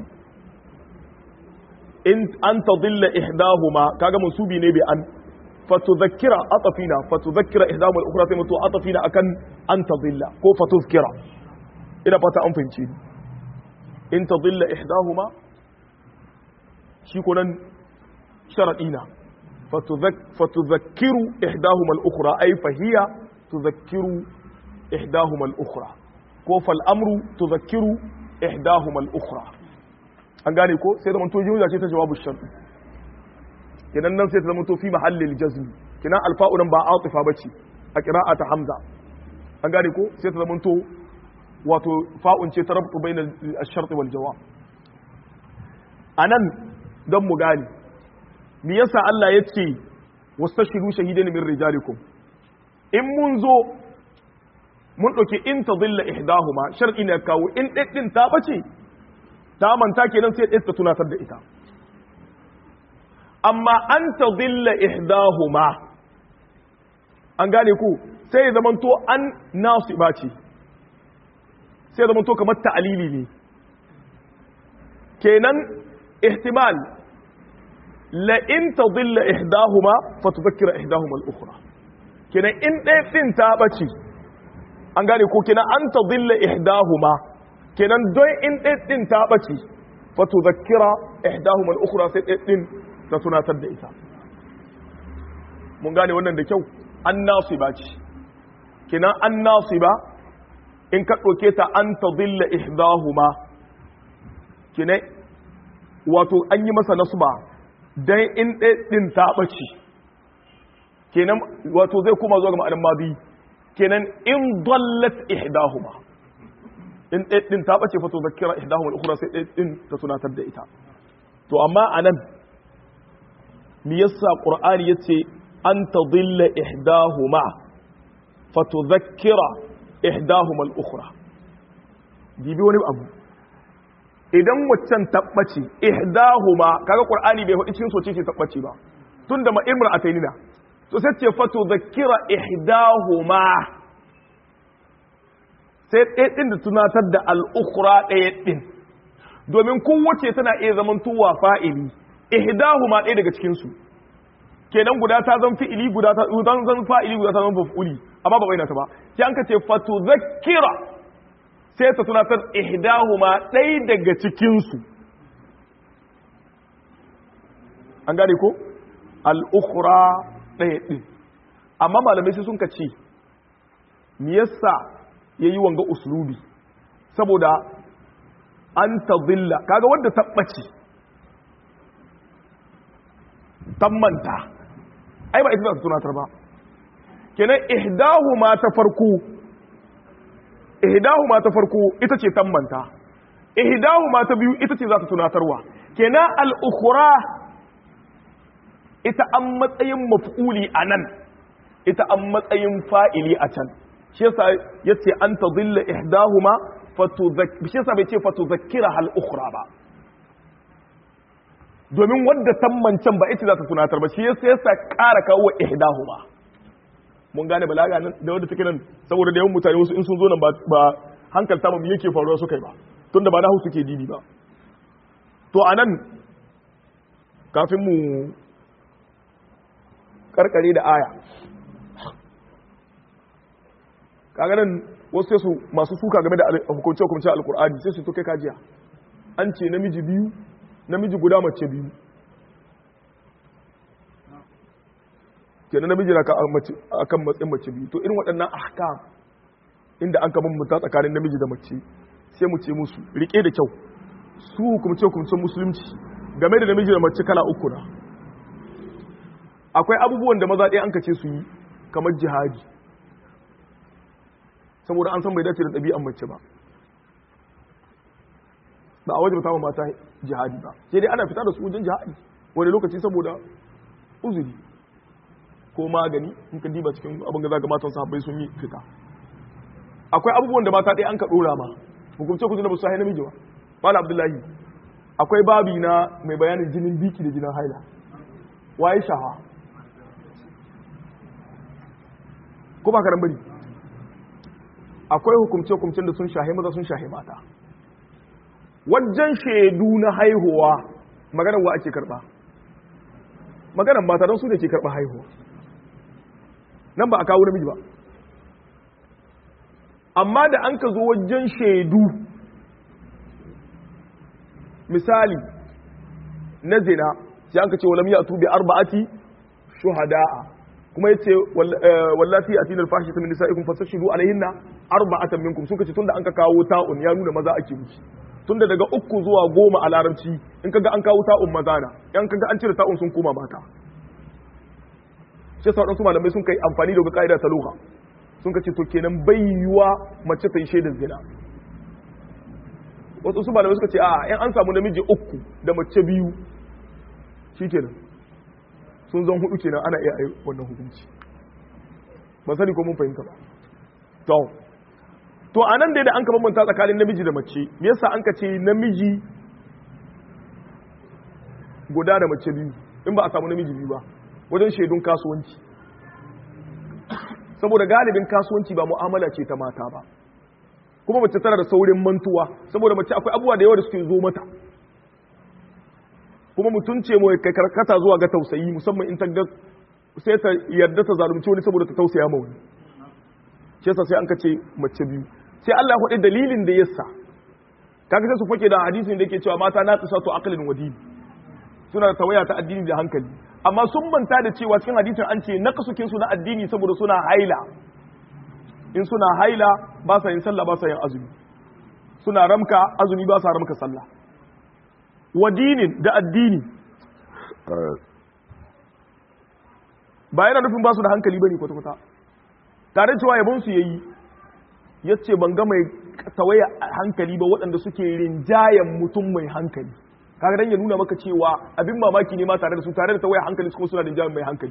in an tadilla ihdahuma kaga mansubi ne bi an fatuzakira atafina fatuzakira ihdahuma al-ukhra sai mutu atafina akan an tadilla ko fatuzkira ina fata an fahimce ni in tadilla ihdahuma shi ko nan sharaɗina fatuzakkiru ihdahuma al-ukhra ay fahiya tuzakkiru ihdahuma al-ukhra ko fal amru tudhakkiru ihdahuma al-ukhra an gane ko sai da manto jumla ce ta jawabu shart kenan nan sai ta zama to fi mahallil jazm kenan alfa'u nan ba atifa bace a qira'ata hamza an gane ko sai ta zama to wato fa'un ce ta rabtu bainal ash-shart wal jawab anan dan mu gane me yasa Allah ya ce wastashiru shahidain min rijalikum in mun zo mun ɗauki in ta zilla ihdahuma shar'i ne kawo in ɗin ta ɓace ta manta kenan sai ɗin ta tunatar da ita amma an ta zilla ihdahuma an gane ku sai ya zamanto an nasu ɓace sai ya zamanto kamar ta'alili ne kenan ihtimal la in ta zilla ihdahuma fa tuzakkira ihdahuma al-ukhra kenan in ɗaya ɗin ta ɓace an gane ko kenan an ta zilla ihdahuma kenan don in ɗaya ɗin ta ɓace fa tuzakkira ihdahuma al-ukhra sai ɗaya ɗin ta tunatar da ita mun gane wannan da kyau an nasiba ce kenan an nasiba in ka ɗauke ta an ta zilla ihdahuma kenan wato an yi masa nasba dan in ɗaya ɗin ta ɓace kenan wato zai kuma zuwa ga ma'anar madi kenan in dallat ihdahuma in ɗaya ɗin ta ɓace fa to zakira ihdahuma al-ukhra sai ɗaya ɗin ta tunatar da ita to amma anan me yasa qur'ani yace an tadilla ihdahuma fa tudhakkira ihdahuma al-ukhra dibi wani abu idan waccan tabbace ihdahuma kaga qur'ani bai faɗi cikin soce ce tabbace ba tunda ma imra atainina to sai ce fatu zakira ihdahuma sai ɗaya ɗin da tunatar da al'ukura ɗaya ɗin domin kowace tana iya zaman tuwa fa'ili ihdahuma ɗaya daga cikinsu kenan guda ta zan fi'ili guda ta zan fa'ili guda ta zan fa'uli amma ba bayyana ta ba sai an ka ce fatu zakira sai ta tunatar ihdahuma ɗaya daga cikinsu an gane ko al'ukura ɗaya ɗin amma malamai sai sun ka ce me yasa ya yi wanga uslubi saboda an ta zilla kaga wadda tabbaci tammanta ai ba ita za ta tunatar ba kenan ihdahu ma ta farko ihdahu ma ta farko ita ce tammanta ihdahu ma ta biyu ita ce za ta tunatarwa kenan al-ukhra ita an matsayin maf'uli a nan ita an matsayin fa'ili a can shi yasa yace an tadilla ihdahuma fatudhakkir shi yasa bai ce fatudhakkira hal ukhra ba domin wadda tammancan ba ita za ta tunatar ba shi yasa yasa ƙara kawo ihdahuma mun gane balaga nan da wadda take nan saboda da yawan mutane wasu in sun zo nan ba hankalta mu yake faruwa su kai ba tunda ba na hausu ke didi ba to anan kafin mu karkare da aya kaga nan wasu sai su masu suka game da hukunce hukunce alkur'ani sai su to kai kajiya an ce namiji biyu namiji guda mace biyu kenan namiji na akan matsayin mace biyu to irin waɗannan ahkam inda an kama mutu tsakanin namiji da mace sai mu ce musu rike da kyau su hukumce hukumcen musulunci game da namiji da mace kala uku na akwai abubuwan da maza ɗaya an kace su yi kamar jihadi saboda an san bai dace da ɗabi'an mace ba ba a wajen tawa mata jihadi ba sai dai ana fita da su wajen jihadi wani lokaci saboda uzuri ko magani in ka diba cikin abin da zaga matan sahabbai sun yi fita akwai abubuwan da mata ɗaya an ka ɗora ma hukumce kudu na ba su haina namiji ba mala abdullahi akwai babi na mai bayanin jinin biki da jinin haila waye shaha ko ba karan bari akwai hukumce-hukumcen da sun shahe maza sun shahe mata wajen shaidu na haihuwa maganar wa ake karba maganar mata don su da ke karba haihuwa nan ba a kawo namiji ba amma da an ka zo wajen shaidu misali na zina sai an ka ce walam ya tubi arba'ati shuhada'a kuma yace wallati atina alfahishata min nisaikum fastashidu alaihinna arba'atan minkum suka ce tunda an ka kawo ta'un ya nuna maza ake miki tunda daga uku zuwa goma a larabci in kaga an kawo ta'un maza na in kaga an cire ta'un sun koma mata shi yasa wadansu malamai sun kai amfani da ka'ida ta lugha sun ka ce to kenan bai yiwa mace ta yi shaidar zina wasu su malamai suka ce a in an samu namiji uku da mace biyu shikenan sun zan hudu kenan ana iya yi wannan hukunci ba sani ko mun fahimta ba to to anan dai da an ka bambanta tsakanin namiji da mace me yasa an ka ce namiji guda da mace biyu in ba a samu namiji biyu ba wajen shaidun kasuwanci saboda galibin kasuwanci ba mu'amala ce ta mata ba kuma mace tana da saurin mantuwa saboda mace akwai abubuwa da yawa da suke zo mata kuma mutum ce mai karkata zuwa ga tausayi musamman in ta ga sai ta yarda ta zalunci wani saboda ta tausaya ma wani shi yasa sai an kace mace biyu sai Allah ya faɗi dalilin da yasa kaga sai su fake da hadisin da yake cewa mata na tsatu aqlin wadini suna da tawaya ta addini da hankali amma sun manta da cewa cikin hadisin an ce nakasukin su na addini saboda suna haila in suna haila ba sa yin sallah ba sa yin azumi suna ramka azumi ba sa ramka sallah wadinin da addini ba yana nufin ba su da hankali bane kwata-kwata tare cewa yabon su yayi yace ban ga mai tawaya hankali ba waɗanda suke rinjayen mutum mai hankali kaga dan ya nuna maka cewa abin mamaki ne ma tare da su tare da tawaya hankali su kuma suna rinjayen mai hankali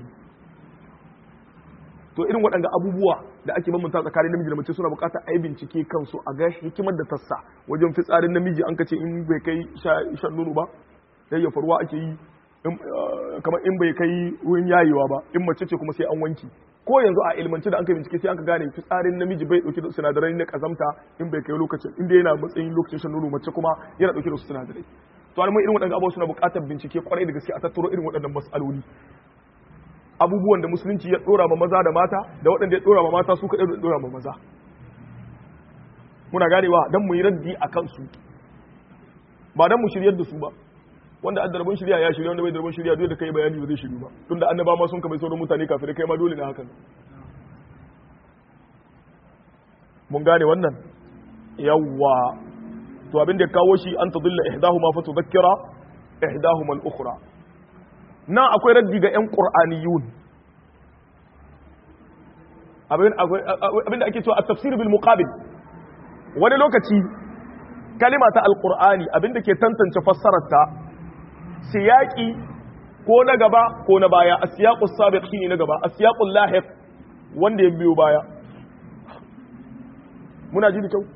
to irin waɗanda abubuwa da ake bambanta tsakanin namiji da mace suna buƙatar a yi bincike kansu a ga hikimar da tassa wajen fitsarin namiji an kace in bai kai shan nono ba yayyafa ruwa ake yi kamar in bai kai wurin yayewa ba in mace ce kuma sai an wanki ko yanzu a ilmance da an kai bincike sai an ka gane fitsarin namiji bai dauke da sinadarai na kazamta in bai kai lokacin inda yana matsayin lokacin shan nono mace kuma yana dauke da su sinadarai to almai irin waɗannan abubuwa suna buƙatar bincike kwarai da gaske a tattaro irin waɗannan mas'aloli abubuwan da musulunci ya dora ma maza da mata da waɗanda ya dora ma mata su kaɗai da dora ma maza muna ganewa don mu yi raddi a kansu ba don mu shiryar da su ba wanda an darbin shirya ya shirya wanda bai darbin shirya dole da kai bayani ba zai shiryu ba tun da annaba ma sun kamar sauran mutane kafin kai ma dole na hakan mun gane wannan yawwa to abin da ya kawo shi an tadilla ihdahuma fa tudhakkira ihdahuma al-ukhra nan akwai raddi ga 'yan ƙur'aniyun abinda ake cewa a tafsir bil muqabil wani lokaci kalima ta alƙur'ani abinda ke tantance fassararta siyaki ko na gaba ko na baya a siyaƙus sabiq shine na gaba a siyaƙun lahiq wanda ya biyo baya muna ji da kyau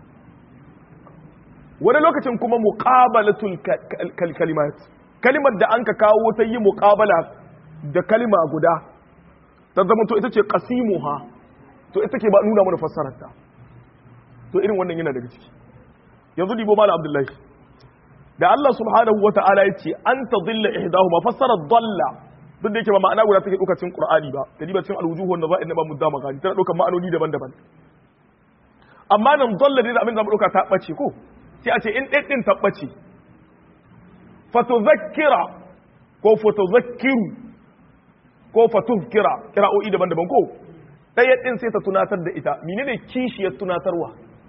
wani lokacin kuma muqabalatul kalimat kalimar da an ka kawo ta yi muƙabala da kalima guda ta zama to ita ce ƙasimuha to ita ke ba nuna mana fassararta to irin wannan yana daga ciki yanzu dibo mala abdullahi da Allah subhanahu wa ta'ala ya ce an ta zilla ihdahu ma fassarar dalla duk da yake ba ma'ana guda take ɗaukar cin qur'ani ba ta diba cin alwujuhu wanda za'in na ba mudda magani tana ɗaukar ma'anoni daban-daban amma nan dalla ne da abin da mu ɗauka ta ɓace ko sai a ce in ɗin ɗin ta ɓace fatuzakkira ko fatuzakkiru ko fatuzkira kira'o'i daban-daban ko ɗaya ɗin sai ta tunatar da ita menene kishiyar tunatarwa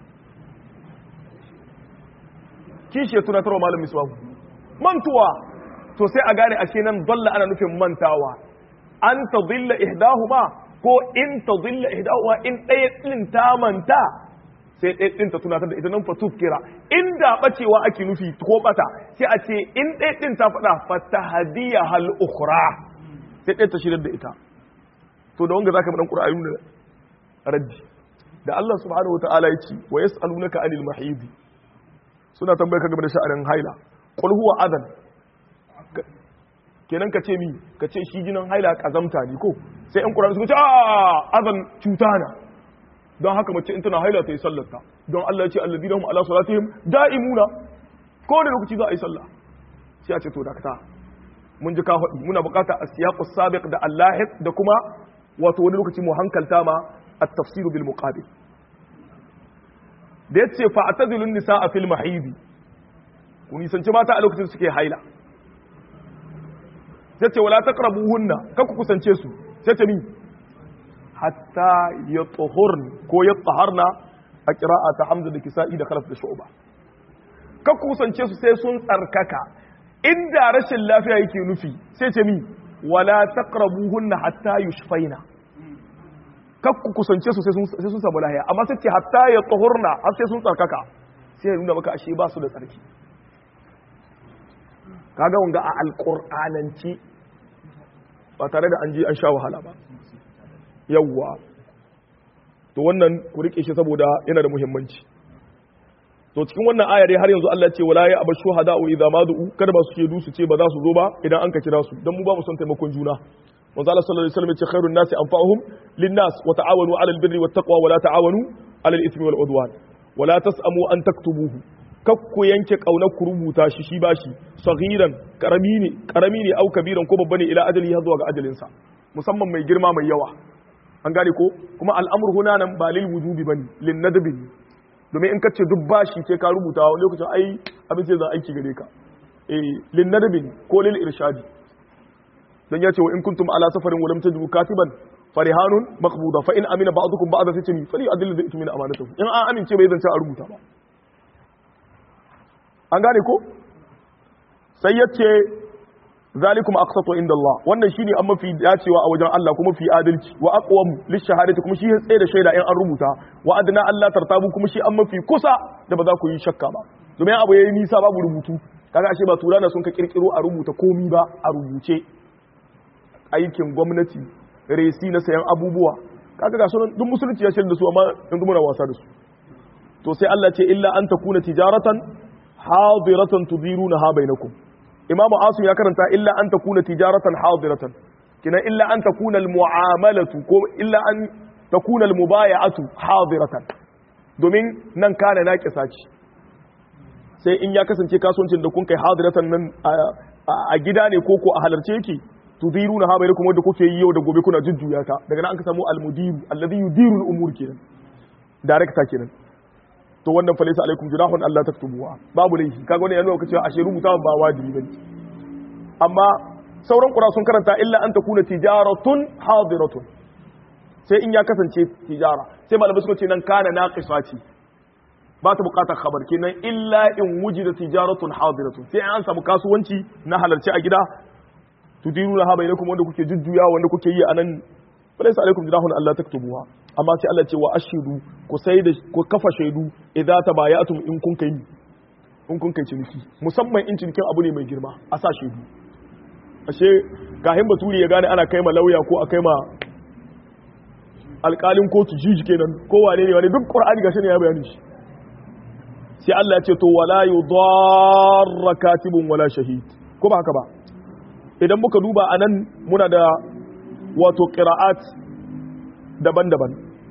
kishiyar tunatarwa malam misbahu mantuwa to sai a gane ashe nan dalla ana nufin mantawa an ta dilla ihdahuma ko in ta dilla ihdahuma in ɗaya ɗin ta manta sai ɗaya ɗin ta tunatar da ita nan fa tufkira inda bacewa ake nufi ko bata sai a ce in ɗaya ɗin ta faɗa fata hadiya hal ukhra sai ɗaya ta shirar da ita to da wanga zaka mu dan qur'ani ne raddi da Allah subhanahu wataala ya ce wa yas'alunaka anil mahid suna tambayar ka game da sha'anin haila qul huwa adan kenan ka ce mi ka ce shi jinin haila kazamta ne ko sai yan qur'ani suka ce a adan cuta na don haka mace in tana haila ta yi sallarta don Allah ya ce alladina hum ala salatihim da'imuna ko da lokaci za a yi sallah sai a ce to dakata mun ji ka faɗi muna bukata a siyaqus sabiq da allahiq da kuma wato wani lokaci mu hankalta ma at-tafsir bil muqabil da yace fa atazilun nisaa fil mahidi ku nisanci mata a lokacin suke haila sai ce wala taqrabuhunna kar ku kusance su sai ce ni hatta yatahurn ko yataharna a qira'a ta hamza da kisa'i da khalaf da shu'ba ka kusance su sai sun tsarkaka inda rashin lafiya yake nufi sai ce mi wala taqrabuhunna hatta yushfaina ka kusance su sai sun samu lahiya amma sai ce hatta yatahurna har sai sun tsarkaka sai ya nuna maka ashe ba su da tsarki kaga wanga a alƙur'ananci ba tare da an ji an sha wahala ba yawwa to wannan ku rike shi saboda yana da muhimmanci to cikin wannan ayar dai har yanzu Allah ce wala ya abashu hada'u idza madu'u kada ba su ke du su ce ba za su zo ba idan an ka kira su dan mu ba mu son taimakon juna manzo Allah sallallahu alaihi wasallam ya ce khairun nasi anfa'uhum lin-nas wa ta'awanu 'alal birri wat-taqwa wa la ta'awanu 'alal ithmi wal-'udwan wa la tas'amu an taktubuhu kakku yanke kaunar ku rubuta shi shi bashi saghiran karami ne karami ne au kabiran ko babba ne ila ajali har zuwa ga ajalin sa musamman mai girma mai yawa an gane ko kuma al'amur huna nan ba lil wujubi bane lin nadbi domin in kace duk bashi sai ka rubuta wani lokacin ai abin sai zan aiki gare ka eh lin nadbi ko lil irshadi dan yace wa in kuntum ala safarin wa lam tajidu katiban farihanun maqbuda fa in amina ba'dukum ba'da sai ce mi fali adil da itmin amanatuhu in an amince bai zance a rubuta ba an gane ko sai ya ce zalikum aqsatu inda Allah wannan shine an mafi dacewa a wajen Allah kuma fi adalci wa aqwam lishahadati kuma shi tsaye da shaida in an rubuta wa adna Allah tartabu kuma shi an mafi kusa da ba za ku yi shakka ba domin abu yayi nisa babu rubutu kaga ashe ba turana sun ka kirkiro a rubuta komi ba a rubuce aikin gwamnati resi na sayan abubuwa kaga ga sunan duk musulunci ya shirya da su amma yanzu muna wasa da su to sai Allah ce illa an takuna tijaratan hadiratan tudirunaha bainakum imam asim ya karanta illa an takuna tijaratan hadiratan kina illa an takuna almu'amalatu ko illa an takuna almubaya'atu hadiratan domin nan kana naqisa ce sai in ya kasance kasuwancin da kun kai hadiratan nan a gida ne ko ko a halarce yake tudirunaha bainakum wanda kuke yi yau da gobe kuna jujjuya ta daga nan an ka samu almudiru alladhi yudiru al-umur kenan director kenan to wannan falisa alaikum junahun Allah taktubuwa babu laifi kaga wannan yana nuna cewa ashe rubuta ba wajibi bane amma sauran qura sun karanta illa an takuna tijaratun hadiratun sai in ya kasance tijara sai malamai suka ce nan kana naqisa ce ba ta bukatar khabar kenan illa in wujida tijaratun hadiratun sai an samu kasuwanci na halarci a gida tudiruna ha bainakum wanda kuke jujjuya wanda kuke yi anan falisa alaikum junahun Allah taktubuwa amma sai Allah ce wa ashidu ku sai da ku kafa shaidu idza tabayatum in kun kai in kun kai ciniki musamman in cinikin abu ne mai girma a sa shaidu ashe gahin baturi ya gane ana kai ma lauya ko a kai ma alƙalin kotu jiji kenan ko wane ne wani duk qur'ani gashi ne ya bayani shi sai Allah ya ce to wala yudarra katibun wala shahid ko ba haka ba idan muka duba anan muna da wato qira'at daban-daban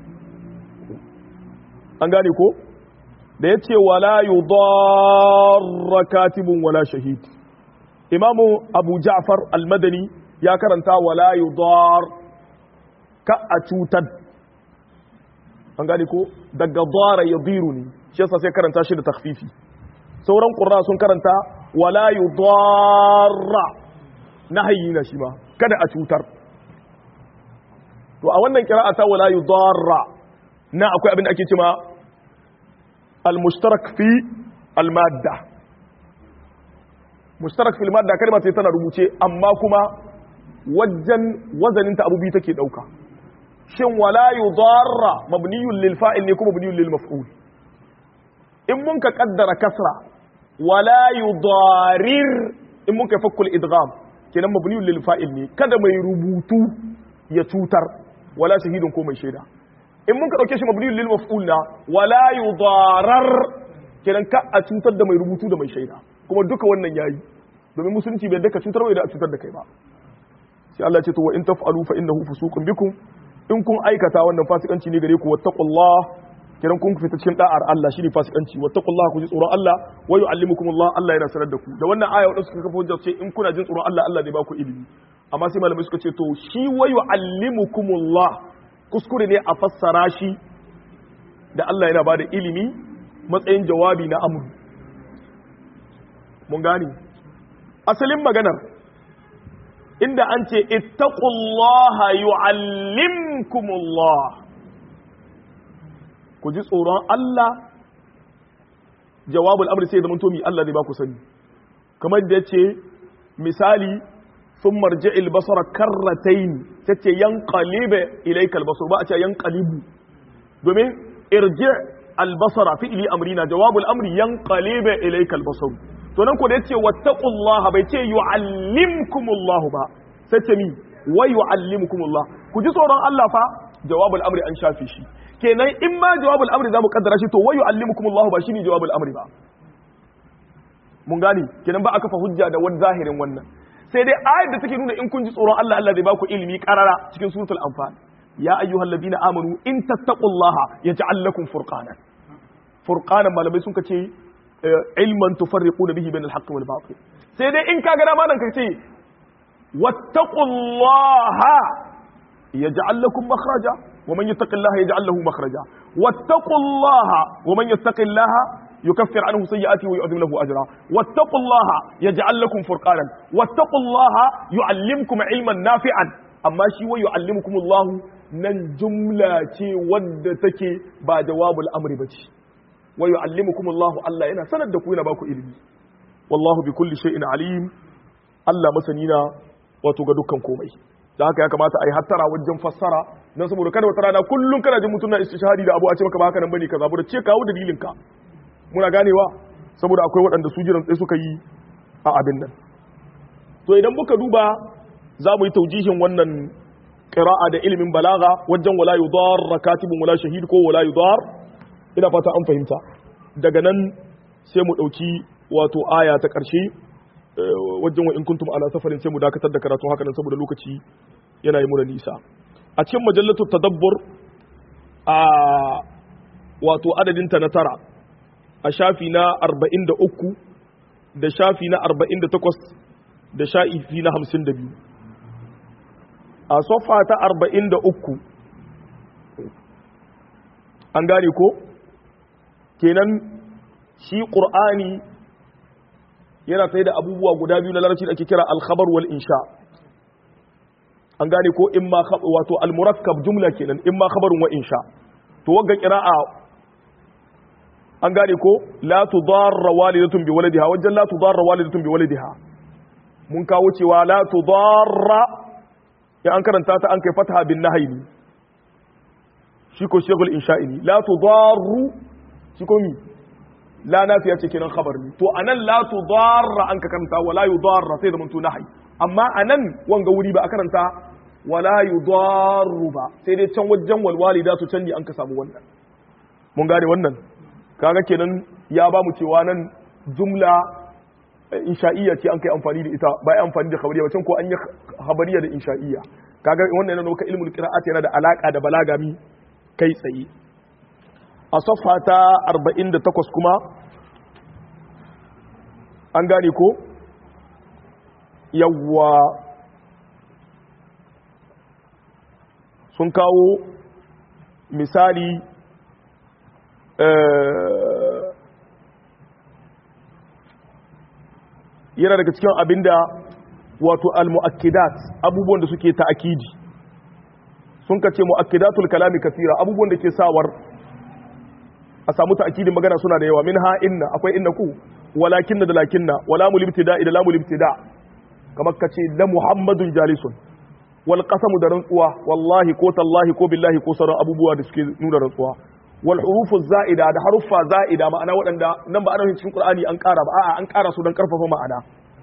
an gane ko da ya ce wala yudarra katibun wala shahid imamu abu ja'far al-madani ya karanta wala yudar ka a cutar an gane ko daga dara yadiru ne shi yasa sai karanta shi da takfifi sauran qurra sun karanta wala yudarra nahayi na shi ma kada a cutar to a wannan ta wala yudarra na akwai abin da ake cewa al-mushtarak fi al-madda mushtarak fi al-madda kalma ce tana rubuce amma kuma wajen wazanin ta abubi take dauka shin wala yudarra mabniyun lil fa'il ne kuma mabniyun lil maf'ul in mun ka kaddara kasra wala yudarir in mun ka fakkul idgham kenan mabniyun lil fa'il ne kada mai rubutu ya cutar wala shahidun ko mai shaida in mun ka dauke shi mabniyun lil maf'ul na wala yudarar kenan ka a cutar da mai rubutu da mai shaida kuma duka wannan yayi domin musulunci bai daka cutar bai da a cutar da kai ba sai Allah ya ce to wa in taf'alu fa innahu fusuqun bikum in kun aikata wannan fasikanci ne gare ku wattaqullah kiran kun fita cikin da'ar Allah shine fasikanci wattaqullah ku ji tsoron Allah wa yu'allimukumullah Allah yana sanar da ku da wannan aya wadanda suka kafa hujja ce in kuna jin tsoron Allah Allah zai ba ku ilimi amma sai malamai suka ce to shi wa yu'allimukumullah kuskure ne a fassara shi da Allah yana bada ilimi matsayin jawabi na amru mun gane asalin maganar inda an ce ittaqullaha yu'allimkumullah ku ji tsoron Allah jawabul amri sai zaman tomi Allah zai ba ku sani kamar da yace misali sun marji albasara karratain tace yanqalibe ilayka albasar ba a ce yanqalibu domin irji albasara fi'li amrina jawabul amri yanqalibe ilayka albasar to nan ko da yace wattaqullaha bai ce yu'allimkumullahu ba sai ce mi wa yu'allimukumullah ku ji tsoron Allah fa jawabul amri an shafe shi kenan in ma jawabul amri zamu kaddara shi to wa yu'allimukumullahu ba shine jawabul amri ba mun gani kenan ba a kafa hujja da wani zahirin wannan sai dai ayat da take nuna in kun ji tsoron Allah Allah zai baku ilimi karara cikin suratul anfal ya ayyuhal ladina amanu in tattaqullaha yaj'al lakum furqanan furqanan malamai sun kace ilman tufarriquna bihi bainal haqqi wal batil sai dai in kaga dama nan kace wattaqullaha yaj'al lakum makhraja ومن يتق الله يجعل له مخرجا واتقوا الله ومن يتق الله يكفر عنه سيئاته ويعظم له اجرا واتقوا الله يجعل لكم فرقانا واتقوا الله يعلمكم علما نافعا amma shi wa yu'allimukum Allah nan jumla ce wadda take ba jawabul amri bace wa yu'allimukum Allah Allah yana sanar da ku yana baku ilimi wallahu bi kulli shay'in alim Allah masani na wato ga dukkan komai da haka ya kamata a yi hattara wajen fassara don saboda kada wata rana kullum kana jin mutum na istishhadi da abu a ce maka ba haka nan bane kaza bude ce kawo dalilin ka muna ganewa saboda akwai waɗanda su jiran tsaye suka yi a abin nan to idan muka duba za mu yi taujihin wannan qira'a da ilimin balaga wajen wala yudar katibun wala shahid ko wala yudar ina fata an fahimta daga nan sai mu dauki wato aya ta ƙarshe wajen wa in kuntum ala safarin sai mu dakatar da karatu haka nan saboda lokaci yana yi mura nisa a cikin majallatu tadabbur a wato adadin ta na tara a shafi na 43 da shafi na 48 da shafi na 52 a sofa ta 43 an gane ko kenan shi ƙur'ani yana tsaye da abubuwa guda biyu na larabci da ake kira alkhabar wal insha an gane ko in ma wato almurakkab jumla kenan in ma khabarun wa insha to wagga qira'a an gane ko la tudarra walidatun bi waladiha wajen la tudarra walidatun bi waladiha mun kawo cewa la tudarra ya an karanta ta an kai fataha bin nahyi shi ko shegul insha'i ne la tudarru shi ko mi la nafiya ce kenan khabar ne to anan la tudarra an ka karanta wala yudarra sai da mun nahyi amma anan wanga wuri ba a karanta wala yudarru ba sai dai can wajen wal walidatu can ne an ka samu wannan mun gane wannan kaga kenan ya ba mu cewa nan jumla insha'iyya ce an kai amfani da ita ba ya amfani da khabariya ba can ko an yi khabariya da insha'iyya kaga wannan yana nuna ilmul qira'at yana da alaka da balagami kai tsaye a safa ta 48 kuma an gane ko yawwa sun kawo misali yana daga cikin abinda wato al-mu'akkidat abubuwan da suke ta'akidi sun kace mu'akkidatul kalami kathira abubuwan da ke sawar a samu ta'kidin magana suna da yawa minha inna akwai inna ku walakin da lakinna wala mul ibtida ila lamul ibtida kamar kace la muhammadun jalisun wal qasamu da rantsuwa wallahi ko tallahi ko billahi ko sauran abubuwa da suke nuna rantsuwa wal hurufu za'ida da haruffa za'ida ma'ana waɗanda nan ba ana cikin qur'ani an ƙara ba a'a an ƙara su don karfafa ma'ana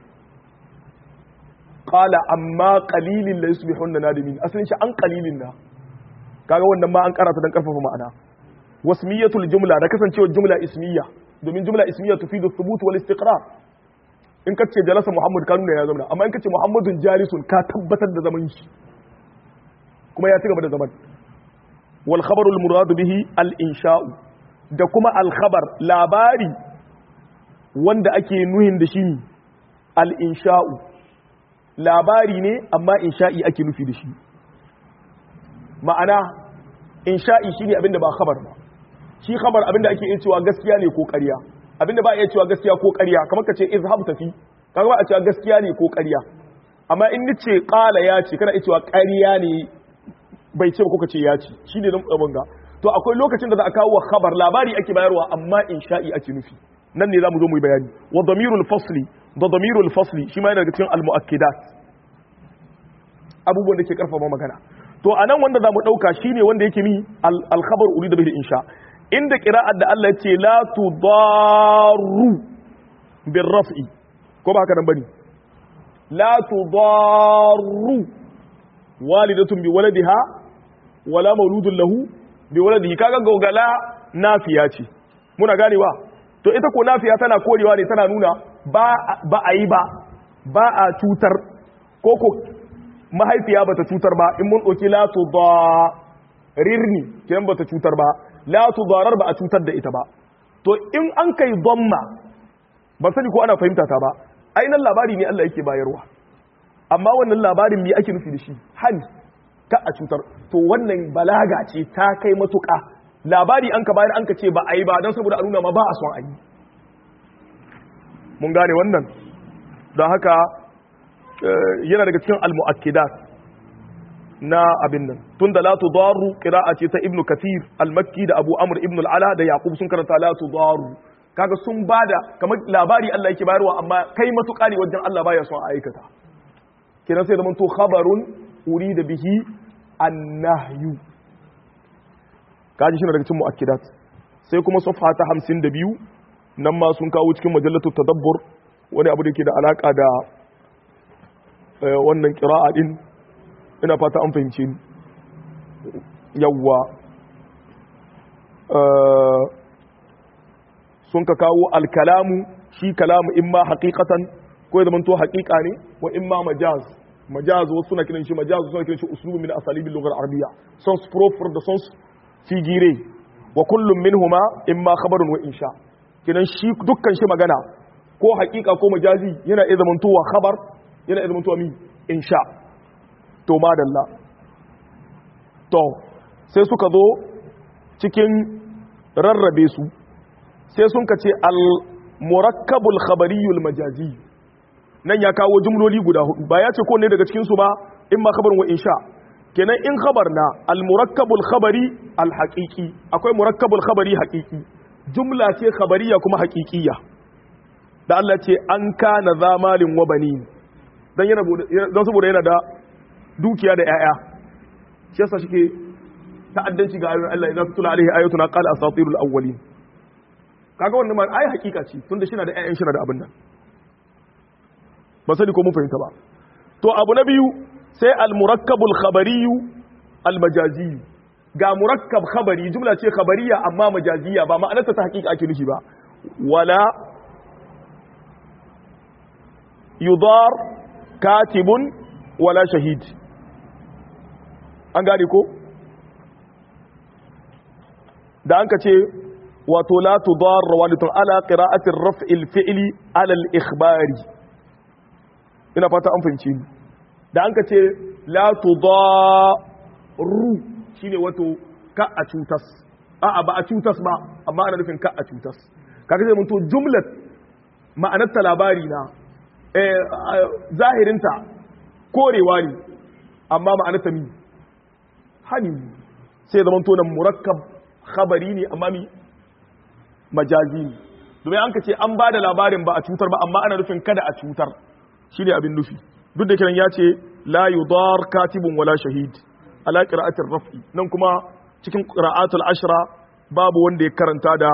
qala amma qalilin la yusbihunna nadimin asalin shi an qalilin na kaga wannan ma an ƙara ta don karfafa ma'ana wasmiyatul jumla da kasancewar jumla ismiya domin jumla ismiya tufidu thubut wal istiqrar in ka ce jalasa muhammad ka nuna ya zama amma in ka ce muhammadun jalisun ka tabbatar da zaman shi kuma ya ci gaba da zaman wal khabarul muradu bihi al insha'u da kuma al khabar labari wanda ake nuhin da shi al insha'u labari ne amma insha'i ake nufi da shi ma'ana insha'i shine abinda ba khabar ba shi khabar abinda ake iya cewa gaskiya ne ko ƙarya abinda ba iya cewa gaskiya ko ƙarya kamar ka ce izhab tafi kaga ba a cewa gaskiya ne ko ƙarya amma in ni ce qala ya ce kana iya cewa ƙarya ne bai ce ba kuka ce ya ci shi ne nan abin ga to akwai lokacin da za a kawo khabar labari ake bayarwa amma insha'i ake nufi nan ne za mu zo mu yi bayani wa damirul fasli da damirul fasli shi ma yana daga cikin al-mu'akkidat abubuwan da ke karfafa magana to anan wanda za mu dauka shine wanda yake mi al-khabar urida bihi insha inda qira'at da Allah ya ce la tudaru bir raf'i ko ba haka nan bane la tudaru walidatun bi waladiha wala mauludun lahu bi waladihi kaga gogala nafiya ce muna ganewa to ita ko nafiya tana korewa ne tana nuna ba ba a yi ba ba a cutar ko ko mahaifiya bata cutar ba in mun ɗauki la tudarirni kiyan bata cutar ba la tudarar ba a cutar da ita ba to in an kai dhamma ba sani ko ana fahimta ta ba ainihin labari ne Allah yake bayarwa amma wannan labarin me ake nufi da shi hani ka a cutar to wannan balaga ce ta kai matuƙa labari an ka bayar an ka ce ba a yi ba don saboda a nuna ma ba a son a yi mun gane wannan don haka yana daga cikin al-mu'akkidat na abin nan tun da la tudaru qira'a ce ta ibnu kathir al-makki da abu amr ibn al-ala da yaqub sun karanta la tudaru kaga sun bada kamar labari Allah yake bayarwa amma kai matuƙa ne wajen Allah baya son a aikata kenan sai zaman to khabarun urida bihi annahyu kaji shi daga cikin mu'akkidat sai kuma safha ta 52 nan ma sun kawo cikin majallatu tadabbur wani abu da ke da alaka da wannan qira'a din ina fata an fahimce ni yawwa sun ka kawo alkalamu shi kalamu imma haqiqatan ko ya zamanto haqiqa ne wa imma majaz majaz wasu suna kiran shi majaz suna kiran shi uslubu min asalibil lughar arabiyya sons proper da sons figire wa kullum minhuma imma khabarun wa insha kinan shi dukkan shi magana ko haqiqa ko majazi yana iya zamantowa khabar yana iya zamantowa mi insha to madalla to sai suka zo cikin rarrabe su sai sun ka ce al-murakkabul khabariyul majazi nan ya kawo jumloli guda hudu ba ya ce ko ne daga cikin su ba in ma khabarin wa insha kenan in khabar na al-murakkabul khabari al-haqiqi akwai murakkabul khabari haqiqi jumla ce khabariya kuma haqiqiyya da Allah ce an kana zamalin wa banin dan yana dan saboda yana da dukiya da yaya shi yasa shike ta'addanci ga ayoyin Allah idan tutula alaihi ayatuna qala asatirul awwalin kaga wannan ma ai hakika ce tunda shi na da ƴaƴan shi na da abin nan ba sani ko mun fahimta ba to abu na biyu sai al murakkabul khabariyu al majazi ga murakkab khabari jumla ce khabariya amma majaziya ba ma'anarta ta hakika ake nufi ba wala yudar katibun wala shahid an gane ko da an ka ce wato la tudarra walitun ala qira'atir raf'il fi'li ala al-ikhbari ina fata an fahimci ni da an ka ce la tudarru shine wato ka a cutas a'a ba a cutas ba amma ana nufin ka a cutas kaga sai mun to jumlat ma'anar ta labari na eh zahirinta korewa ne amma ma'anar ta mi hani sai zaman to nan murakkab khabari ne amma mi majazi ne domin an ka ce an ba da labarin ba a cutar ba amma ana nufin kada a cutar shi ne abin nufi duk da kiran ya ce la yudar katibun wala shahid ala qira'atir raf'i nan kuma cikin qira'atul ashra babu wanda ya karanta da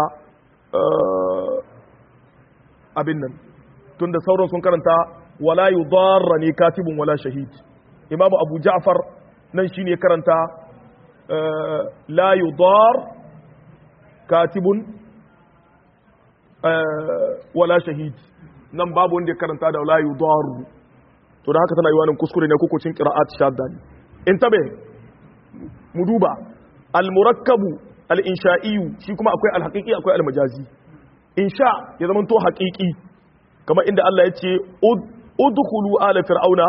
abin nan tunda sauran sun karanta wala yudarra ne katibun wala shahid imamu abu ja'far nan shine ya karanta la yudar katibun wala shahid nan babu wanda ya karanta da la yudaru to da haka tana yi wani kuskure ne kukucin qira'at shadda ne in tabe mu duba al murakkabu al insha'i shi kuma akwai al haqiqi akwai al majazi insha ya zama to haqiqi kamar inda Allah ya ce udkhulu ala fir'auna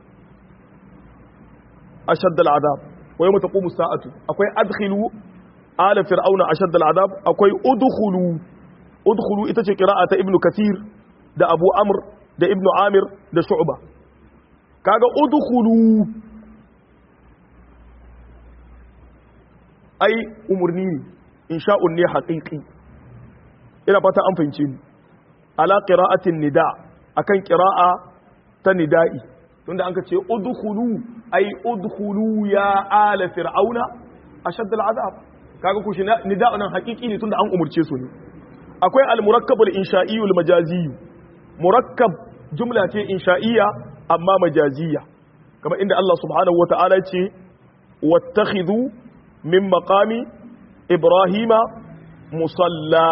ashadd al adab wa yawma taqumu as-sa'atu akwai adkhilu ala fir'auna ashadd al adab akwai udkhulu udkhulu ita ce qira'a ta ibnu kathir da abu amr da ibnu amir da shu'ba kaga udkhulu ai umurni ne insha'un ne haqiqi ina fata an fahimce ni ala qira'atin nida akan qira'a ta nida'i tunda an ka ce udkhulu ai udkhulu ya ala fir'auna ashadd al'azab kaga ku shi nida'un nan haqiqi ne tunda an umurce su ne akwai al-murakkabul insha'iyul majazi murakkab jumla ce insha'iyya amma majaziyya kamar inda Allah subhanahu wata'ala ce wattakhidhu min maqami ibrahima musalla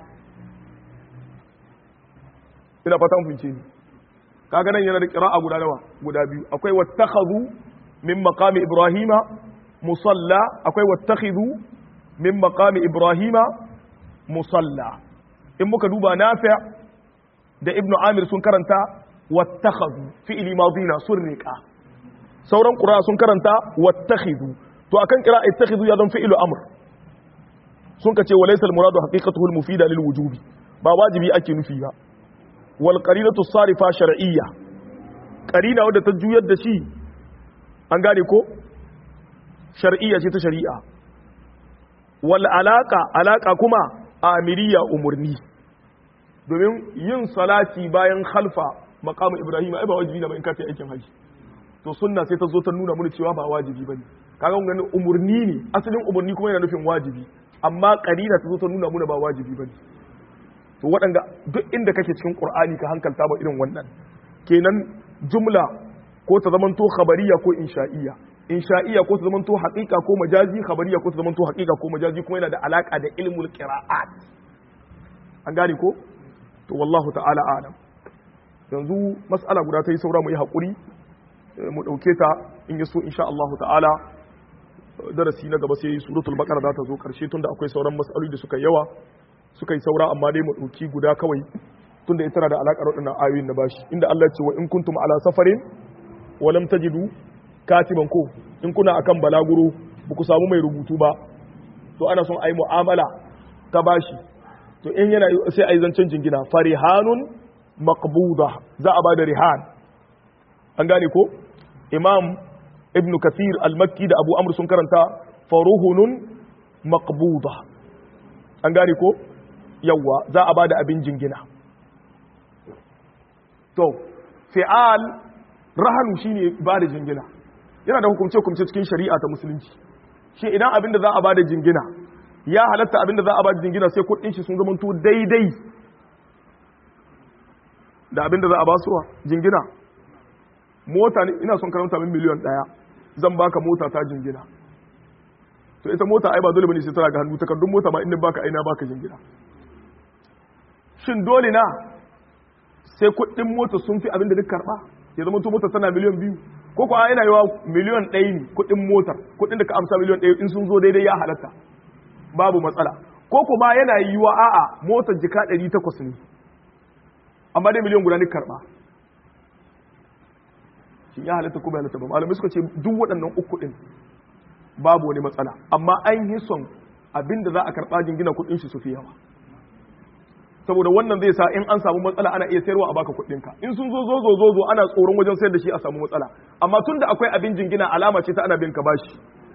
ina fatan funce ni kaga nan yana da qira'a guda nawa guda biyu akwai wattakhadhu min maqami ibrahima musalla akwai wattakhidhu min maqami ibrahima musalla in muka duba nafi' da ibnu amir sun karanta wattakhadhu fi'li madina surriqa sauran qura sun karanta wattakhidhu to akan qira'a ittakhidhu ya zan fi'lu amr sun kace walaysa al-muradu haqiqatuhu al-mufida lil wujubi ba wajibi ake nufi ba wal qarinatu sarifa shar'iyya qarina wadda ta juyar da shi an gane ko shar'iyya ce ta shari'a wal alaka alaka kuma amiriya umurni domin yin salati bayan khalfa maqamu ibrahim ai ba wajibi ne ba in ka kai aikin haji to sunna sai ta zo ta nuna mana cewa ba wajibi bane kaga mun umurni ne asalin umurni kuma yana nufin wajibi amma qarina ta zo ta nuna mana ba wajibi bane to waɗanda duk inda kake cikin qur'ani ka hankalta ba irin wannan kenan jumla ko ta zamanto khabariya ko insha'iyya insha'iyya ko ta zamanto haqiqa ko majazi khabariya ko ta zamanto haqiqa ko majazi kuma yana da alaka da ilmul qira'at an gane ko to wallahu ta'ala alam yanzu mas'ala guda ta yi saura mu yi haƙuri mu ɗauke ta in yi so insha Allah ta'ala darasi na gaba sai suratul baqara za ta zo ƙarshe tunda akwai sauran mas'aloli da suka yawa suka yi saura amma dai mu ɗauki guda kawai tunda ita tana da alaƙar waɗannan ayoyin na bashi inda Allah ya ce wa in kuntum ala safarin wa lam tajidu katiban ko in kuna akan balaguro ba ku samu mai rubutu ba to ana son a yi mu'amala ta bashi to in yana sai a yi zancen jingina farihanun maqbuda za a bada rihan an gane ko imam ibn kathir al-makki da abu amr sun karanta faruhunun maqbuda an gane ko yawa za a bada abin jingina to fi'al rahanu shine bada jingina yana da hukumce hukumce cikin shari'a ta musulunci shi idan abin da za a bada jingina ya halatta abin da za a bada jingina sai kudin shi sun zamanto daidai da abin da za a ba suwa jingina mota ne ina son karanta min miliyan daya zan baka mota ta jingina to ita mota ai ba dole bane sai tana ga hannu takardun mota ma inda baka aina baka jingina shin dole na sai kuɗin mota sun fi abin da duk karba ya zama to mota tana miliyan biyu ko ko ina yawa miliyan ɗaya ne kuɗin motar kuɗin da ka amsa miliyan ɗaya in sun zo daidai ya halatta babu matsala ko kuma yana yiwa a'a motar jika ɗari takwas ne amma dai miliyan guda ne karba shi ya halatta kuma halatta ba malamai suka ce duk waɗannan uku ɗin babu wani matsala amma an yi son abinda za a karɓa jingina kuɗin shi su fi yawa saboda wannan zai sa in an samu matsala ana iya sayarwa a baka kuɗinka in sun zo zo zo zo ana tsoron wajen sayar da shi a samu matsala amma tun da akwai abin jingina alama ce ta ana bin ka bashi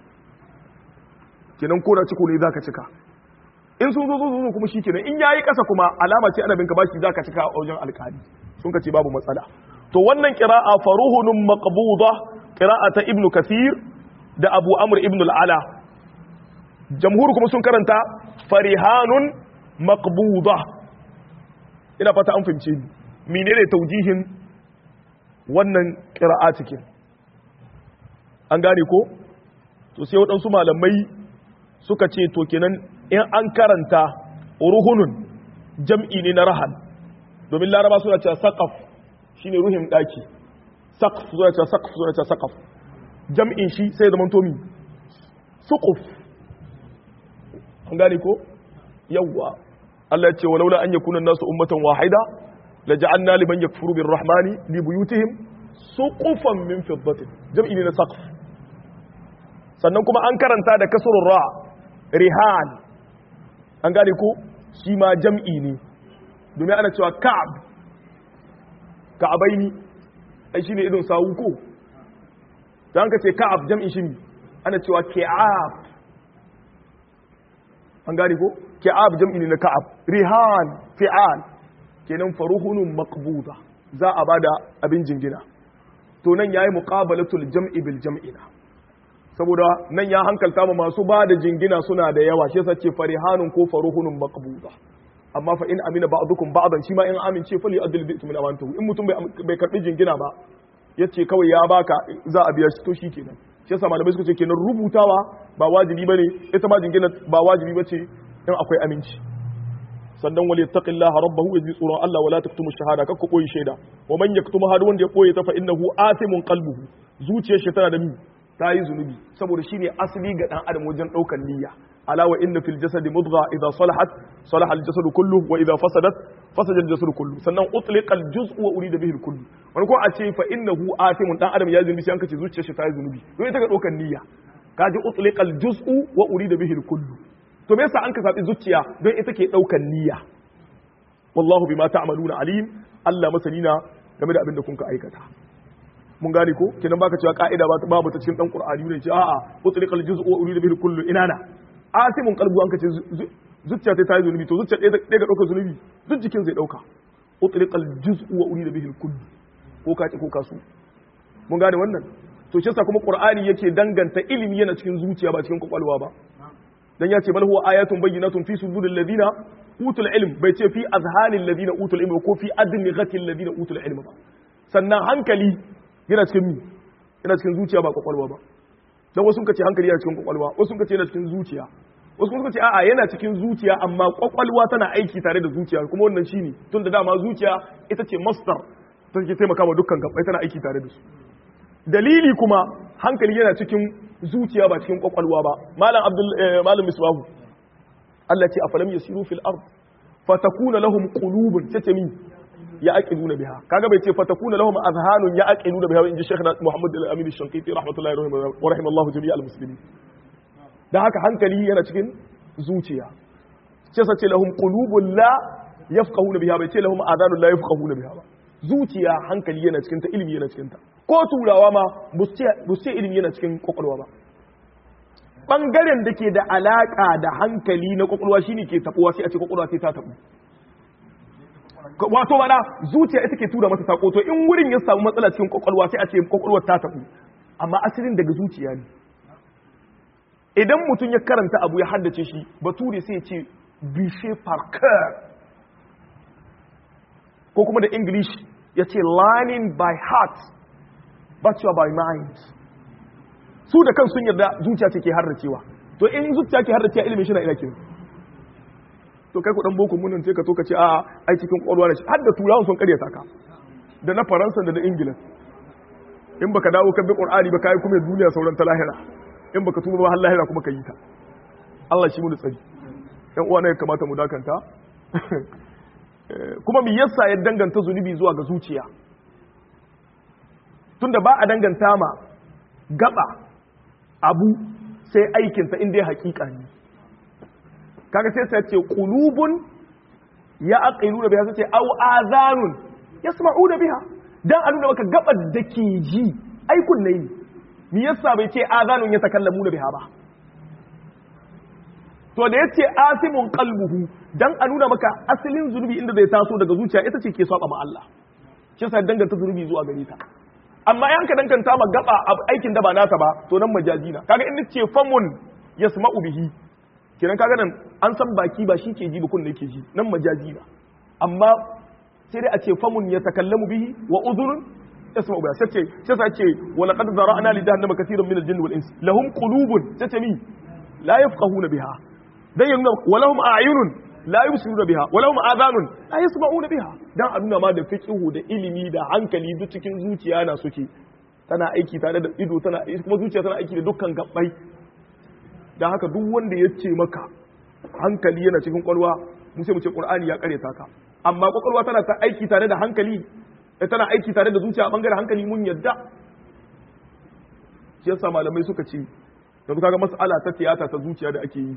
kenan ko da ciko ne zaka cika in sun zo zo zo kuma shikenan in yayi kasa kuma alama ce ana bin ka bashi zaka cika a wajen alkali sun ka ce babu matsala to wannan qira'a faruhunun maqbuda qira'a ta ibnu kathir da abu amr ibn al-ala jamhur kuma sun karanta farihanun maqbuda ina fata an fahimce ni menene taujihin wannan qira'a cikin an gane ko to sai waɗansu malamai suka ce to kenan in an karanta ruhunun jam'i ne na rahan domin laraba suna cewa saqaf shine ruhin daki saqf suna cewa saqf suna cewa saqaf jam'in shi sai zama tomi suquf an gane ko yawwa Allah ya ce walaula an yakuna nasu ummatan wahida la ja'alna liman yakfuru birrahmani li buyutihim suqufan min fiddatin jam'i ne na saqf sannan kuma an karanta da kasrul ra rihan an gane ko shi ma jam'i ne domin ana cewa ka'ab ka'abaini ai shine idon sawu ko dan ka ce ka'ab jam'in shi ana cewa ki'ab an gane ko ki'ab jam'i ne na ka'ab rihan fi'al kenan faruhunun maqbuda za a bada abin jingina to nan yayi muqabalatul jam'i bil jam'ina saboda nan ya hankalta ma masu bada jingina suna da yawa shi yasa ce farihanun ko faruhunun maqbuda amma fa in amina ba'dukum ba'dan shi ma in amince fali adil bi min amantu in mutum bai karbi jingina ba yace kawai ya baka za a biya shi to shikenan shi yasa malamai suka ce kenan rubutawa ba wajibi bane ita ma jingina ba wajibi bace in akwai aminci sannan wal yattaqillaha rabbahu yaji tsoron Allah wala taktumu shahada kakku koyi shaida wa man yaktumu hadu wanda ya koyi ta fa innahu athimun qalbuhu zuciyar shi tana da mi ta yi zunubi saboda shine asali ga dan adam wajen daukan niyya ala wa inna fil jasadi mudgha idha salahat salaha al jasadu kullu wa idha fasadat fasada al jasadu kullu sannan utliqa al juz'u wa urida bihi al kullu wani ko a ce fa innahu athimun dan adam ya zunubi sai an kace zuciyar shi ta yi zunubi don ita ga daukan niyya kaji utliqa al juz'u wa urida bihi al kullu to me yasa an ka zabi zuciya don ita ke daukan niyya wallahu bima ta'maluna alim Allah masanina game da abin da kun ka aikata mun gane ko kenan baka cewa ka'ida babu ta cikin dan qur'ani ne ce a'a utliqal juz'u wa urida bihi kullu inana asimun qalbu an kace zuciya ta yi zunubi to zuciya ɗaya ga ɗaukar zunubi duk jikin zai ɗauka utliqal juz'u wa urida bihi kullu ko ka ko ka su mun gane wannan to shi yasa kuma qur'ani yake danganta ilimi yana cikin zuciya ba cikin kwakwalwa ba dan ya ce bal huwa ayatun bayyinatun fi suduril ladina utul ilm bai ce fi azhanil ladina utul ilm ko fi adnigatil ladina utul ilm ba sannan hankali yana cikin mi yana cikin zuciya ba kwakwalwa ba dan wasu suka ce hankali yana cikin kwakwalwa wasu suka ce yana cikin zuciya wasu suka ce a'a yana cikin zuciya amma kwakwalwa tana aiki tare da zuciya kuma wannan shine tun da dama zuciya ita ce master take taimaka wa dukkan gabbai tana aiki tare da su dalili kuma hankali yana cikin zuciya ba cikin kwakwalwa ba malam abdul malam misbahu Allah ce afalam yasiru fil ard fatakuna lahum qulubun tace min ya aqiluna biha kaga bai ce fatakuna lahum azhanun ya aqiluna biha inji Sheikh Muhammad Al-Amin Al-Shanqiti rahmatullahi wa rahimallahu jami'al muslimin dan haka hankali yana cikin zuciya ce sace lahum qulubun la yafqahuna biha bai ce lahum adhanun la yafqahuna biha ba zuciya hankali yana cikin ta ilimi yana cikin ta ko turawa ma bu ce ilimi yana cikin kwakwalwa ba bangaren da ke da alaka da hankali na kwakwalwa shine ke tabuwa sai a ce kwakwalwa sai ta tabu wato mana zuciya ita ke tura masa sako to in wurin ya samu matsala cikin kwakwalwa sai a ce kwakwalwar ta tabu amma asalin daga zuciya ne idan mutum ya karanta abu ya haddace shi bature sai ya ce bishe parker ko kuma da english ya ce learning by heart but you are by mind su da kan sun yarda zuciya ce ke harracewa to in zuciya ke harracewa ilimin shi na ina kin to kai ku dan boko mun ce ka to ka ce a ai cikin kwalwa ne har da turawan sun karyata ka da na faransa da na ingila in baka dawo ka bi qur'ani ba kai kuma duniya sauran ta lahira in baka tuba ba har lahira kuma ka yi ta Allah shi mu da tsari ɗan uwa ne kamata mu dakanta kuma me yasa ya danganta zunubi zuwa ga zuciya tunda ba a danganta ma gaba abu sai aikinta inda ya hakika ne kaga sai sai ce qulubun ya aqilu da biha sai ce au azanun yasma'u da biha dan a nuna maka gabar da ke ji aikun ne me yasa bai ce azanun ya takallamu da biha ba to da yace asimun qalbuhu dan a nuna maka asalin zunubi inda zai taso daga zuciya ita ce ke saba ma Allah shi yasa danganta zunubi zuwa gare ta amma yan ka danganta ma gaba aikin da ba nasa ba to nan majazi na kaga in ce famun yasma'u bihi kenan kaga nan an san baki ba shi ke ji ba kun ne ke ji nan majazi na amma sai dai a ce famun ya takallamu bihi wa udhunun yasma'u biha sai ce sai ce wa laqad zara'na li jahannama katiran min al-jinni wal insi lahum qulubun sai ce mi la yafqahuna biha dan ya nuna walahum a'yunun la yubsiruna biha walahum adhanun la yasma'una biha dan a nuna ma da fiqhu da ilimi da hankali duk cikin zuciya na suke tana aiki tare da ido tana kuma zuciya tana aiki da dukkan gabbai dan haka duk wanda ya ce maka hankali yana cikin kwalwa mu sai mu ce qur'ani ya kare ka amma kwakwalwa tana ta aiki tare da hankali tana aiki tare da zuciya a bangaren hankali mun yadda shi yasa malamai suka ce yanzu kaga mas'ala ta tiyata ta zuciya da ake yi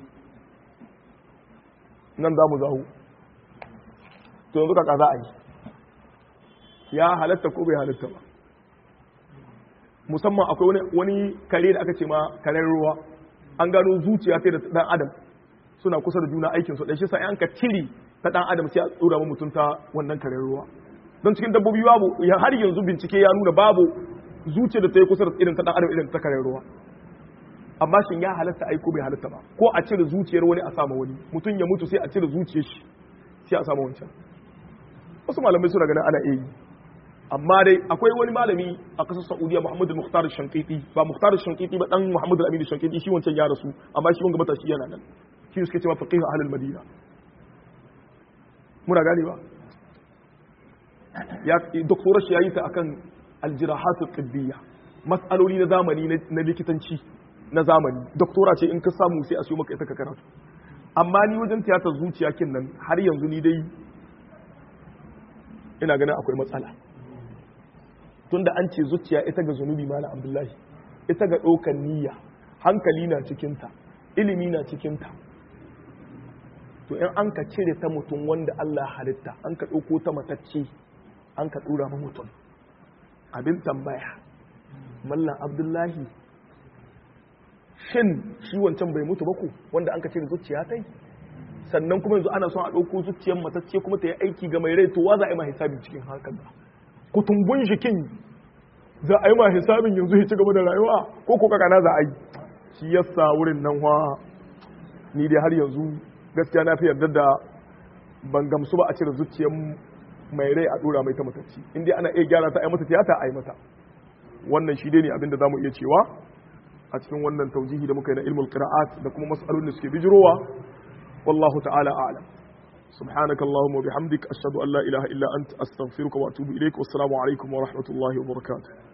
nan za mu zahu to yanzu kaka za a yi ya halatta ko bai halatta ba musamman akwai wani kare da aka ce ma karen ruwa an gano zuciya sai da dan adam suna kusa da juna aikin su dan shi sai an ka ciri ta dan adam sai a tsura mu mutunta wannan karen ruwa don cikin dabbobi babu har yanzu bincike ya nuna babu zuciya da ta yi kusa da irin ta dan adam irin ta karen ruwa amma shin ya halatta aiko bai halatta ba ko a cire zuciyar wani a sama wani mutum ya mutu sai a cire zuciyar shi sai a sama wancan wasu malamai suna ganin ana iya yi amma dai akwai wani malami a kasar saudiya muhammad al-mukhtar shankiti ba mukhtar shankiti ba dan muhammad al-amin shankiti shi wancan ya rasu amma shi wanga matashi yana nan shi suke cewa faqih ahlul madina muna gane ba ya doktorar shi yayi ta akan al-jirahat al-tibbiyya mas'aloli na zamani na likitanci na zamani doktora ce in ka samu sai a siyo maka ita ka karatu amma ni wajen tiyatar zuciya kin nan har yanzu ni dai ina ganin akwai matsala tunda an ce zuciya ita ga zunubi malam abdullahi ita ga ɗaukar niyya hankali na cikinta ilimi na cikinta to in an ka cire ta mutum wanda Allah halitta an ka ɗauko ta matacce an ka ɗura ma mutum abin tambaya mallam abdullahi shin shi wancan bai mutu ba ku wanda an ka cire zuciya ta yi sannan kuma yanzu ana son a ɗauko zuciyar matacce kuma ta yi aiki ga mai rai to wa za a yi ma hisabi cikin hakan ba kutumbun jikin za a yi ma hisabin yanzu ya ci gaba da rayuwa ko ko kakana za a yi shi yasa wurin nan wa ni dai har yanzu gaskiya na fi yarda da ban gamsu ba a cire zuciyar mai rai a dora mai ta matacci in dai ana iya gyara ta a yi mata tiyata a yi mata wannan shi dai ne abin da za mu iya cewa a cikin wannan taujihi da muka yi na ilmul qira'at da kuma mas'alolin da suke bijirowa wallahu ta'ala a'lam سبحانك اللهم وبحمدك أشهد أن لا إله إلا أنت أستغفرك وأتوب إليك والسلام عليكم ورحمة الله وبركاته